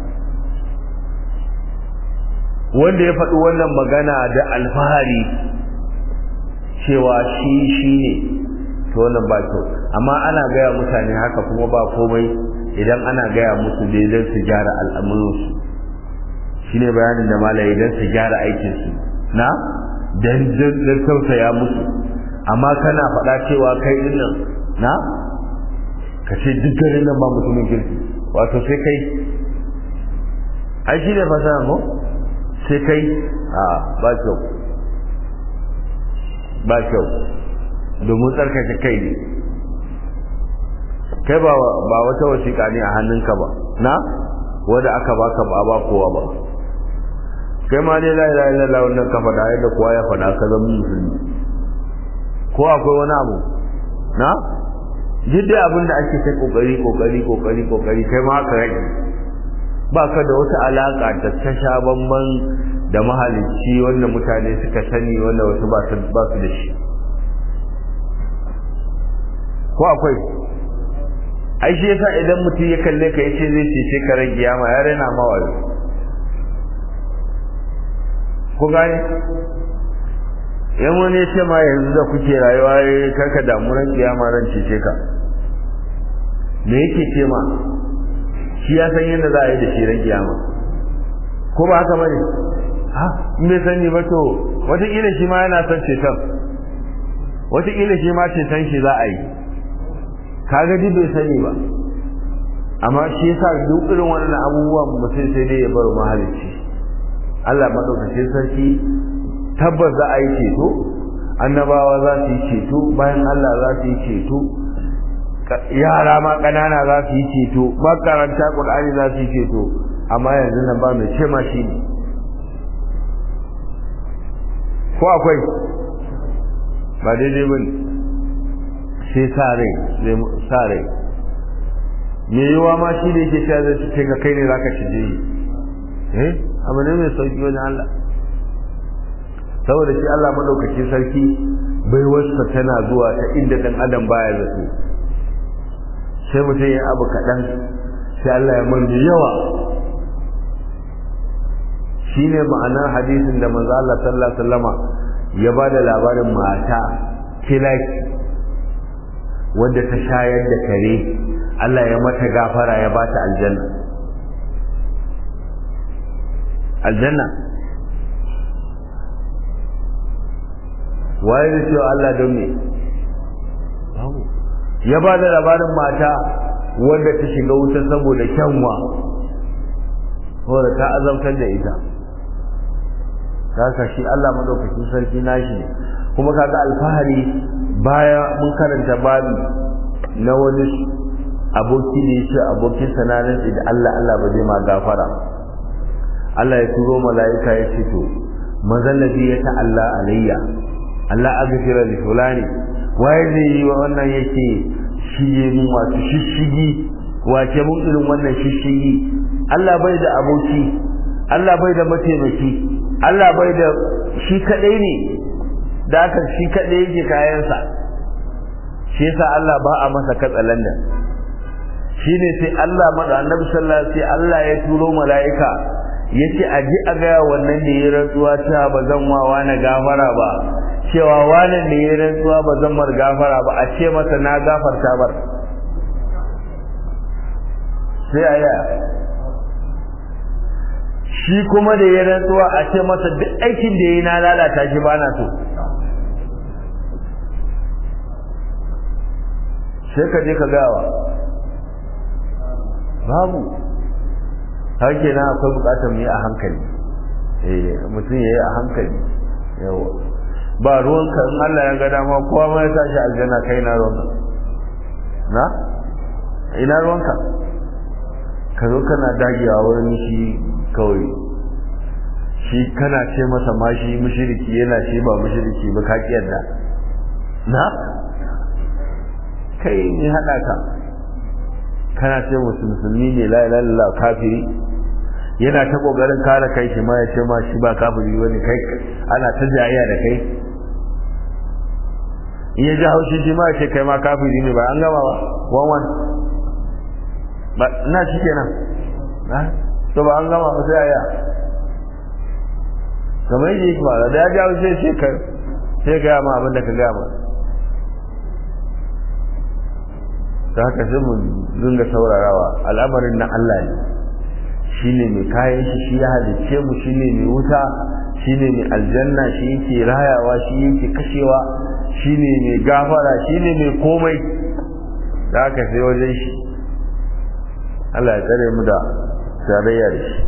wanda ya faɗi wannan magana da alfahari cewa shi shi ne to wannan ba kyau amma ana gaya mutane haka kuma ba komai idan ana gaya musu dai don su gyara al'amuransu shi ne bayanin da malaye don su gyara aikinsu na don tausaya musu amma kana faɗa cewa kai ɗin nan na ka ce duk garin nan ba mutumin kirki wato sai kai ai shi ne fasaha ko sai kai a ba kyau ba kyau domin tsarkake kai ne kai ba wata wasiƙa ne a hannunka ba na wadda aka baka ba ba kowa ba kai ma ne la ilaha illallah wannan ka faɗa yadda kowa ya faɗa ka zama musulmi ko akwai wani abu na duk da abin da ake ta kokari kokari kokari kokari kai ma haka rage ba ka da wata alaka da ta sha bamban da mahalicci wanda mutane suka sani wanda wasu ba su da shi ko akwai ai shi yasa idan mutum ya kalle ka yace zai ce ce karen kiyama ya rena mawayo ko gane yan wani ya ce ma yanzu da kuke rayuwa karka damu ran kiyama ran cece ka me yake ce ma shi ya san yadda za a yi da shi ran kiyama ko ba haka bane ha in bai sani ba to wataƙila shi ma yana son ceton wataƙila shi ma ceton shi za a yi kaga duk bai sani ba amma shi yasa duk irin wannan abubuwan mutum sai dai ya bar mahalicci Allah madaukakin sarki tabbas za a yi ceto annabawa za su yi ceto bayan Allah za su yi ceto yara ma ƙanana za su yi ceto makaranta ƙur'ani za su yi ceto amma yanzu nan ba mai ce ma shi ne ko akwai ba daidai ba ne sai sa rai sa rai me yiwa ma shi da yake cewa zai ce ka kai ne za ka ci je eh abu ne mai sauki wajen Allah saboda shi Allah madaukakin sarki bai wasa tana zuwa ta inda dan adam baya zato sai mutum ya abu kaɗan sai Allah ya murni yawa shine ma'anar hadisin da manzo Allah sallallahu alaihi wasallama ya ba da labarin mata kilaki wanda ta shayar da kare Allah ya mata gafara ya bata aljanna aljanna waye da cewa Allah don me ya ba da labarin mata wanda ta shiga wuta saboda kyanwa saboda ta azabtar da ita haka shi Allah madaukakin sarki nashi ne kuma kaga alfahari baya mun karanta babi na wani aboki da yake abokin sananin da Allah Allah ba zai ma gafara Allah ya turo mala'ika ya ce to mazallabi ya ta'alla alayya Allah aghfira li fulani waye zai yi wa wannan yake shige mun wato shishigi wace mun irin wannan shishigi Allah bai da aboki Allah bai da mataimaki Allah bai da shi kadai ne da aka shi kadai yake kayansa shi yasa Allah ba a masa katsalandan shine sai Allah mada annabi sallallahu alaihi wasallam Allah ya turo mala'ika yace a ji a ga wannan da ya rantsuwa ta ba zan wawa na gafara ba cewa wannan da ya rantsuwa ba zan mar gafara ba a ce masa na gafarta bar sai aya shi kuma da ya rantsuwa a ce masa duk aikin da ya yi na lalata shi ba na so sai ka je ka gawa babu hake na akwai bukatar mu yi a hankali eh mutum ya yi a hankali yawa ba ruwanka in Allah ya ga dama kowa ma ya tashi aljanna kai na ruwanka na ina ruwanka ka zo kana dagewa wurin shi kawai shi kana ce masa ma shi mushriki yana ce ba mushriki ba ka kiyarda na kai ne hada ka kana ce musu musulmi ne la ilaha illallah kafiri yana ta kokarin kare kai shi ma ya ce ma shi ba kafiri bane kai ana ta jayayya da kai in ya ji haushi shi ma ya ce kai ma kafiri ne ba an gama ba wan wan ba ina shi kenan na to ba an gama ba sai ya kamar yadda yake ba da ya ji haushi sai ka sai ga ma abin da ka gama ta haka sai mu dinga saurarawa al'amarin na Allah ne shine mai kayan shi shi ya halicce mu shine mai wuta shine mai aljanna shi yake rayawa shi yake kashewa shine mai gafara shine mai komai da haka sai wajen shi Allah ya tsare mu da tarayya da shi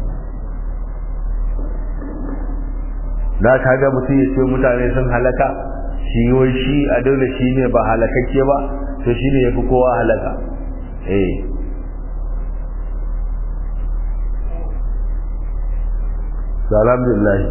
da kaga mutum ya ce mutane sun halaka shi wai shi a dole shi ne ba halakakke ba to shi ne ya fi kowa halaka eh alhamdulillah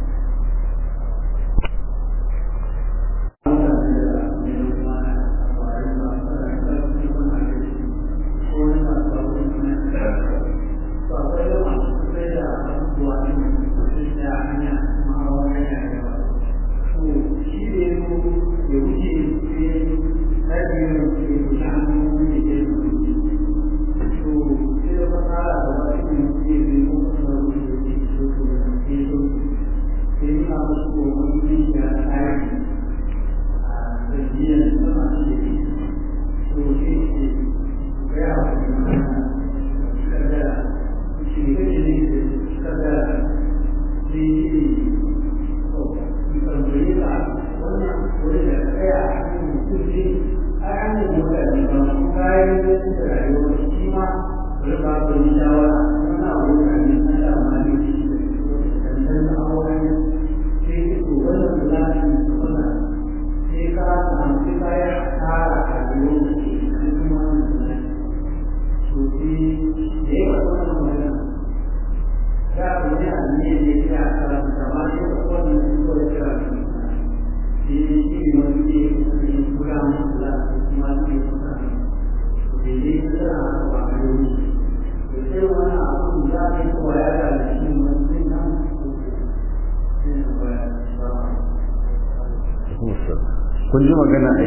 kun ji magana ai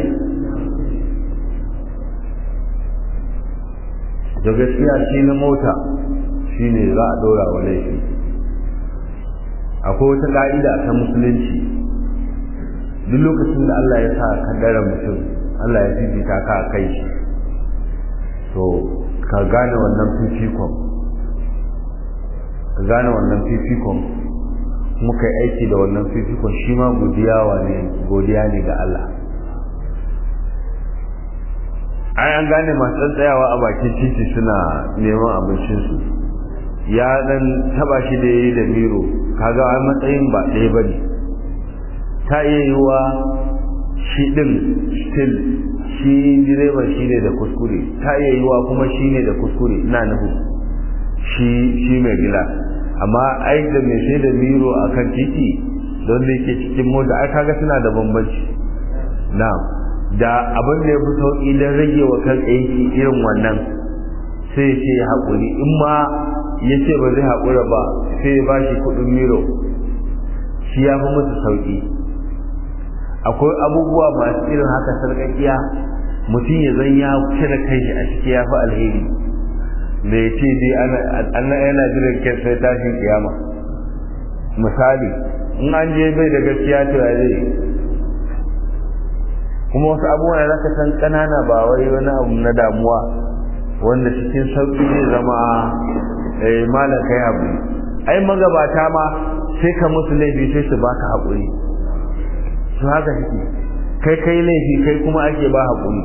da gaskiya shi na mota shi ne za a dora wa laifi akwai wata ka'ida ta musulunci duk lokacin da Allah ya sa kaddara mutum Allah ya fifita ka a kai shi to ka gane wannan fifikon ka gane wannan fifikon muka yi aiki da wannan fifikon shi ma godiya ne ga Allah ai an gane masu tsayawa a bakin titi suna neman abincinsu ya dan taba shi da yayi da miro kaga a matsayin ba ɗaya bane ta iya yiwa shi din still shi direban shi ne da kuskure ta iya yiwa kuma shi ne da kuskure ina nufin shi shi mai gila amma ai da mai sai da miro a kan titi don da yake cikin mota ai kaga suna da bambanci na da abin da ya fi sauƙi don rage wa kan aiki irin wannan sai ce ya haƙuri in ma ya ce ba zai haƙura ba sai ya bashi kuɗin miro shi ya fi musu sauƙi akwai abubuwa masu irin haka sarƙaƙiya mutum ya zan ya cire kai shi a ciki ya fi alheri da ya ce dai ana yana jiran kyan sai tashin kiyama misali in an je bai da gaskiya to ya zai kuma wasu abubuwa da zaka san kanana ba wai wani abu na damuwa wanda cikin sauki zai zama eh malam kai haƙuri ai magabata ma sai ka musu laifi sai su baka haƙuri su haka suke kai kai laifi kai kuma ake ba haƙuri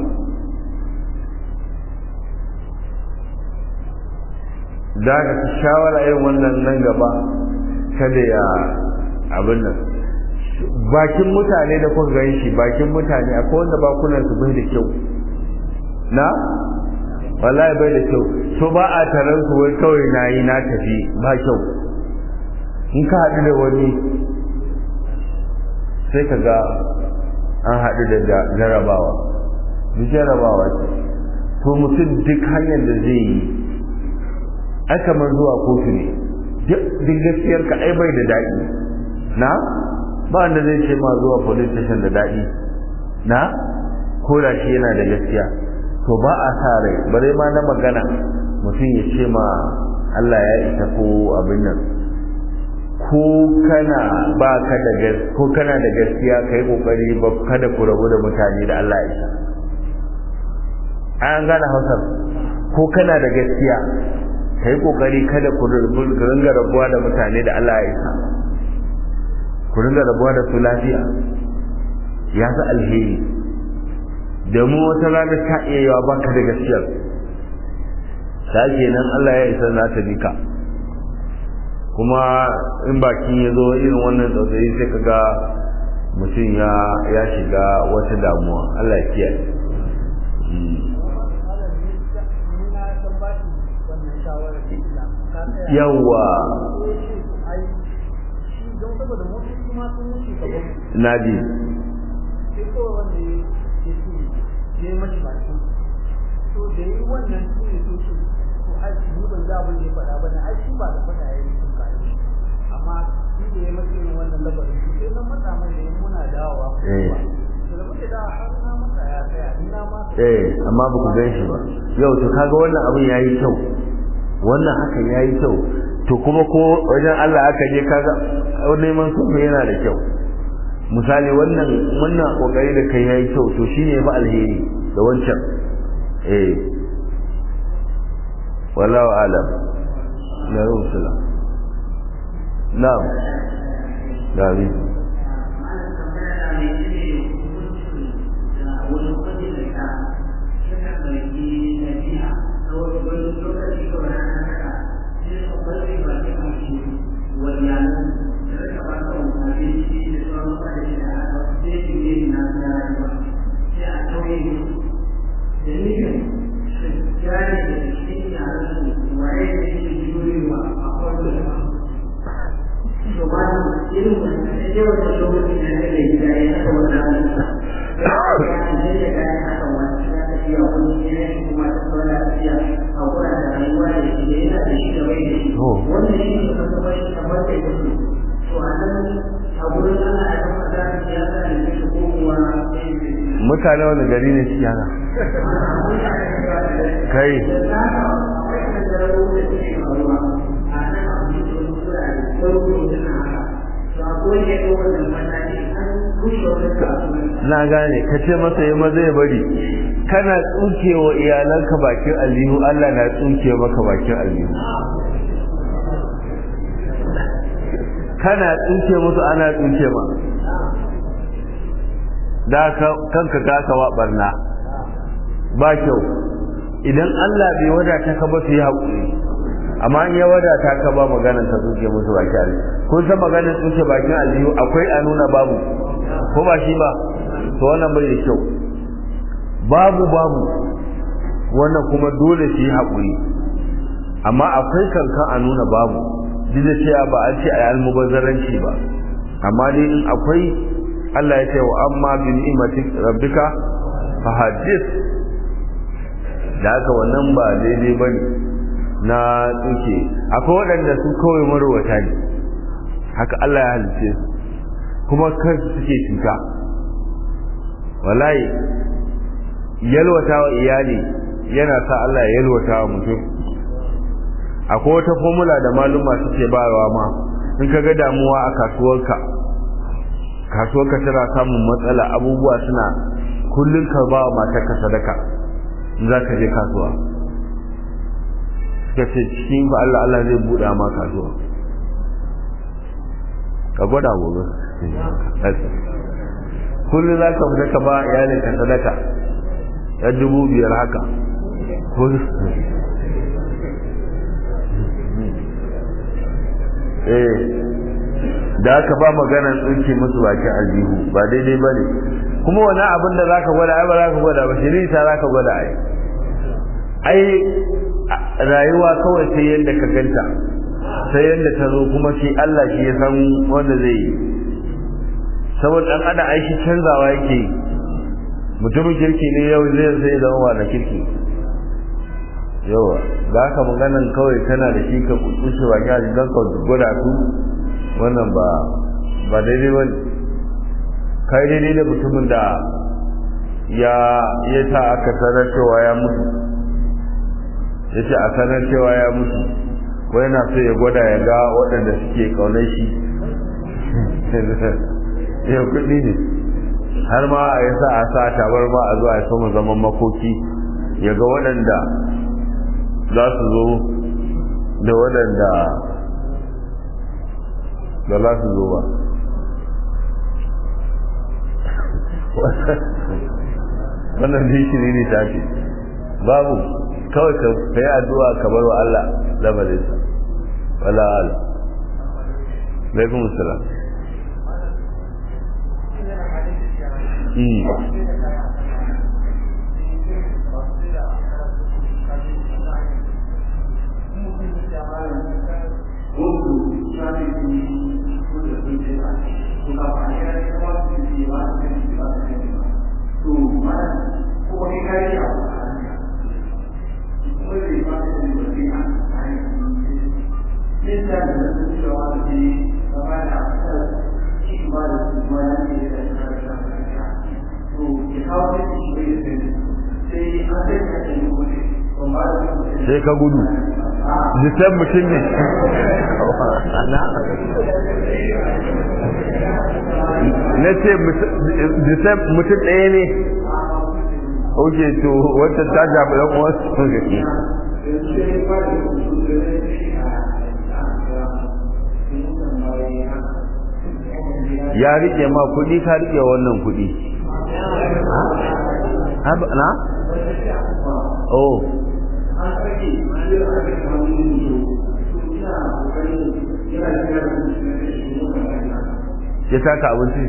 da ka shawara irin wannan nan gaba kada ya abin nan bakin mutane da kuka gan shi bakin mutane akwai wanda bakunan su bai da kyau na wallahi bai da kyau so ba a taron su wai kawai na yi na tafi ba kyau in ka haɗu da wani sai ka ga an haɗu da jarabawa duk jarabawa ce to mutum duk hanyar da zai yi ai kamar zuwa kotu ne duk gaskiyar ka ai bai da daɗi na ba wanda zai ce ma zuwa police station da daɗi na ko da shi yana da gaskiya to ba a sa rai bare ma na magana mutum ya ce ma Allah ya isa ko abin nan ko kana ba ka da ko kana da gaskiya kai kokari ba kada ku rabu da mutane da Allah ya isa an gane Hausa ko kana da gaskiya kai kokari kada ku ringa rabuwa da mutane da Allah ya isa ku ringa rabuwa da su lafiya ya fi alheri da mu wata rana ta iya yawa baka da gaskiyar ta kenan Allah ya isa na ta bika kuma in bakin ya zo irin wannan tsautsayi sai ka ga mutum ya ya shiga wata damuwa Allah ya kiyaye yawwa na ji
ya mashi baki to da yi wannan su ne so su to ai ni ban za abin da ya faɗa ba ne ai shi ba da faɗa ya yi sun kare shi amma shi da ya mashi irin wannan labarin shi sai na matsa mai da muna dawowa to da muke dawowa har na matsa ya tsaya ni na ma
eh amma ba ku gan shi ba yau to kaga wannan abin yayi kyau wannan hakan yayi kyau to kuma ko wajen Allah aka je kaga neman sulhu yana da kyau misali wannan wannan kokari da kai yayi kyau to shine fa alheri da wancan eh wallahu alam na rusula na'am dami mutane wani gari ne shi yana kai na gane ka ce masa yi maza ya bari kana tsukewa iyalanka bakin aljihu Allah na tsuke maka bakin aljihu kana tsuke musu ana tsuke ma da kanka gasa wa barna ba kyau idan Allah bai wadata ka ba su yi haƙuri amma in ya wadata ka ba maganar ka tsuke musu baki aljihu kun san maganar tsuke bakin aljihu akwai a nuna babu ko ba shi ba to wannan bai da kyau babu babu wannan kuma dole su yi haƙuri amma akwai kankan a nuna babu duk da cewa ba an ce a yi almubazzaranci ba amma dai in akwai Allah ya ce wa amma bi ni'matik rabbika fa hadith da haka wannan ba daidai bane na tsuke akwai waɗanda su kawai marwata ne haka Allah ya halice su kuma kansu suke cuta wallahi yalwata wa iyali yana sa Allah ya yalwata wa mutum akwai wata formula da maluma suke bayarwa ma in ka ga damuwa a kasuwarka kasuwarka tana samun matsala abubuwa suna kullum ka ba wa matarka sadaka in za ka je kasuwa suka ce cikin fa Allah Allah zai buɗa ma kasuwa ka gwada gobe kullum za ka fita ka ba iyalinka sadaka ya dubu biyar haka eh da aka ba maganar tsinke musu baki aljihu ba daidai ba ne kuma wani abin da za ka gwada ai ba za ka gwada ba shiri ta za ka gwada ai ai rayuwa kawai sai yadda ka ganta sai yadda ta zo kuma shi Allah shi ya san wanda zai yi saboda dan adam ai shi canzawa yake yi mutumin kirki ne yau zai sai zama wa da kirki yawa za ka maganan kawai kana da shi ka kushe wa ya don ka gwada su wannan ba ba daidai ba kai daidai da mutumin da ya ya ta aka sanar cewa ya mutu ya ce a sanar cewa ya mutu wai na so ya gwada ya ga waɗanda suke ƙaunar shi ya kuɗi ne har ma a yasa a sa tabar ma a zuwa ya sama zaman makoki ya ga waɗanda za su zo da waɗanda da za su zo ba wannan da shi ne ta ce babu kawai ka yi addu'a kamar wa Allah lamarinsa wala ala alaikum salam sai ka gudu jisan mutum ne na ce jisan mutum ɗaya ne oke to wata ta jaɓi ɗan wasu ya rike ma kuɗi ka rike wannan kuɗi na? oh ya taka abinci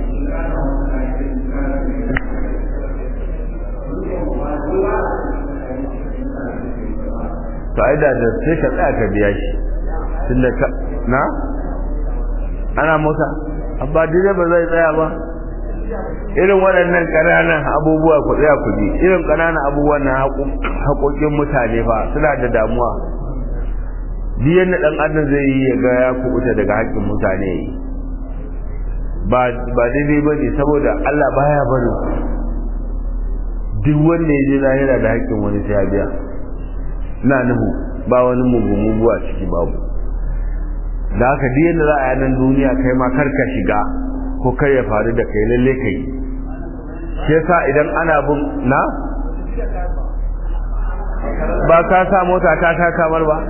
to ai da da sai ka tsaya ka biya shi tunda ka na ana mota abba dire ba zai tsaya ba irin waɗannan ƙananan abubuwa ku tsaya ku ji irin ƙananan abubuwan na haƙoƙin mutane fa suna da damuwa duk yadda ɗan adam zai yi ya ga ya kubuta daga haƙƙin mutane ba ba daidai ba ne saboda Allah baya bari duk wanda ya je lahira da haƙƙin wani sai ya biya na nuhu ba wani mugu mugu a ciki babu da haka duk yadda za a yanan duniya kai ma kar ka shiga ko kai ya faru da kai lalle kai shi yasa idan ana bin na ba ka sa mota ta ta kamar ba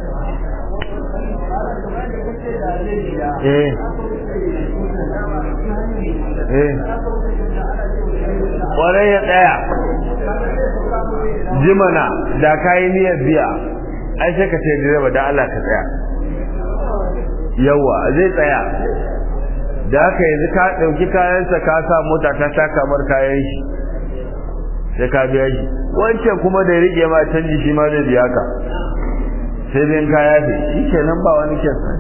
eh eh kwarai ya tsaya jimana da kayi niyyar biya ai sai ka ce direba da Allah ka tsaya yawa zai tsaya da haka yanzu ka ɗauki kayansa ka sa mota ta ta kamar kayan shi sai ka biya shi wancan kuma da ya rike ma canji shi ma zai biya ka sai biyan kaya fi shi kenan ba wani kyansa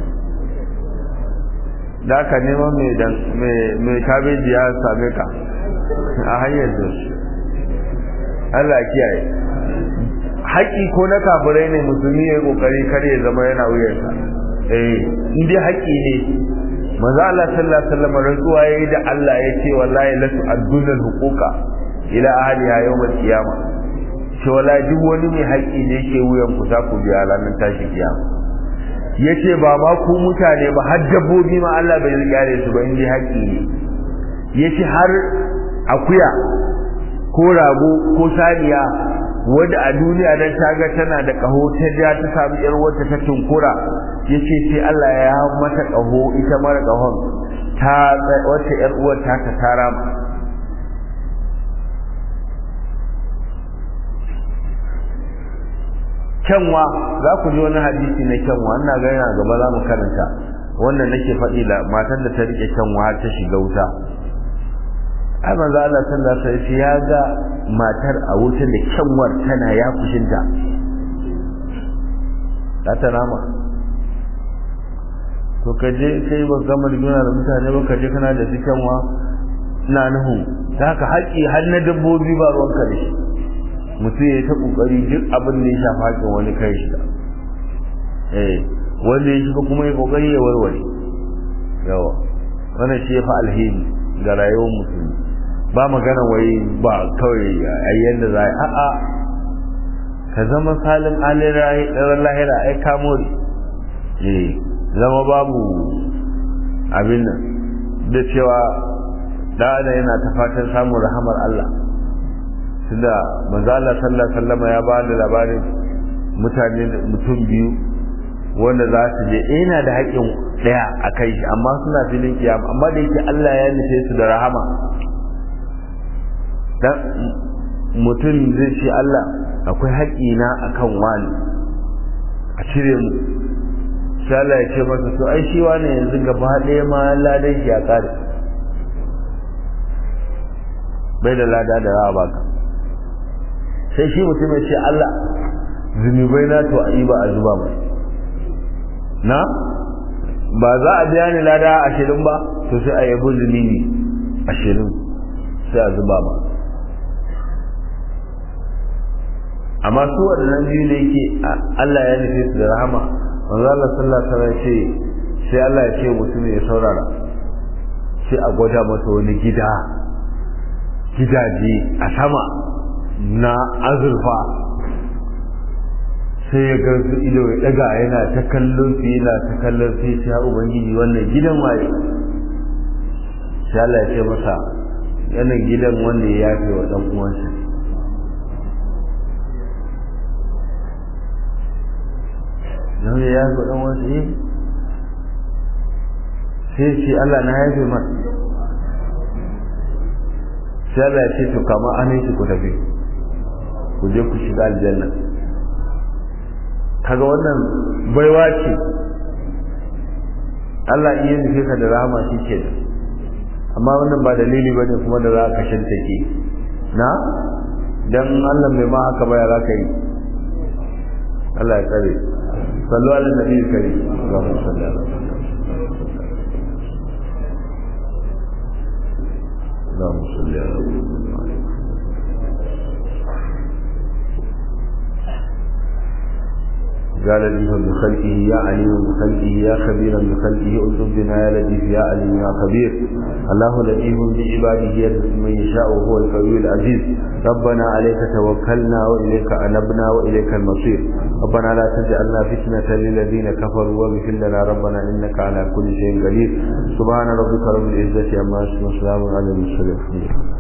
da haka neman mai kabeji ya same ka a hanyar da su Allah kiyaye haƙi ko na kafirai ne musulmi ya yi ƙoƙari kar ya zama yana wuyarsa eh in dai haƙi ne maza Allah sallallahu alaihi wasallam rantsuwa yayi da Allah ya ce wallahi la tu'adduna al-huquqa ila ahliha yawm al-qiyamah ce wallahi duk wani mai haƙi ne yake wuyan ku za ku biya ranar tashi kiyama yace ba ma ku mutane ba har dabbobi ma Allah bai rikare su ba in dai haƙi ne yace har akuya ko rago ko saniya wanda a duniya dan taga tana da kaho ta ja ta samu yar wata ta tunkura yace sai Allah ya mata kaho ita mara kahon ta wata yar uwar ta ta tara kyanwa za ku ji wani hadisi na kyanwa ina ga yana gaba za mu karanta wannan nake faɗi da matar da ta rike kyanwa har ta shiga wuta ai manzo Allah sallallahu alaihi wasallam ya ga matar a wutar da kyanwar tana ya kushinta za ta rama to ka je kai ba gama riguna da mutane ba ka je kana da cikinwa ina nuhu da haka haƙƙi har na dabbobi ba ruwan ka da shi mutum ya yi ta ƙoƙari duk abin da ya shafa haƙƙin wani kai shi eh wanda ya shiga kuma ya ƙoƙari ya warware yawa wannan shi ya fi alheri ga rayuwar musulmi ba magana wai ba kawai a yadda za a a'a ka zama salin alin lahira ai kamo ne zama babu abin nan da cewa da yana ta fatan samun rahamar Allah tunda manzo Allah sallallahu alaihi wasallam ya ba da labarin mutane mutum biyu wanda za su je ina da haƙƙin ɗaya a kai shi amma suna filin kiyama amma da yake Allah ya nufe su da rahama dan mutum zai ce Allah akwai haƙƙina akan wani a cire mu sai Allah ya ce masa to ai shi wani yanzu gaba ɗaya ma ladan shi ya kare bai da lada da za a baka sai shi mutum ya ce Allah zunubai na to a yi ba a zuba mai na ba za a biya ni lada ashirin ba to sai a yabi zunubi ashirin sai a zuba ba amma su waɗannan biyu da yake Allah ya nufe su da rahama manzo Allah sallallahu alaihi wasallam ce sai Allah ya ce mutum ya saurara sai a gwada masa wani gida gidaje a sama na azurfa sai ya ga su ido ya daga yana ta kallon su yana ta kallon su ya ubangiji wannan gidan waye sai Allah ya ce masa yana gidan wanda ya yafe wa dan uwansa nan ya yafe wa dan uwansa eh sai ce Allah na yafe masa sai Allah ya ce to kama aminci ku tafi ku je ku shiga aljanna kaga wannan baiwa ce Allah iya nufe ka da rahama shi ke amma wannan ba dalili bane kuma da za ka shantake na dan Allah bai ma haka ba ya za ka yi Allah ya tsare sallu ala nabi karim Allahumma salli ala اللهم صل على محمد قال لطيفا بخلقه يا عليم بخلقه يا خبيرا بخلقه انظر بنا يا لطيف يا عليم يا خبير الله لطيف بعباده يرزق من يشاء وهو القوي العزيز ربنا عليك توكلنا واليك انبنا واليك المصير ربنا لا تجعلنا فتنة للذين كفروا واغفر لنا ربنا انك على كل شيء قدير سبحان ربك رب العزة عما يصفون وسلام على المرسلين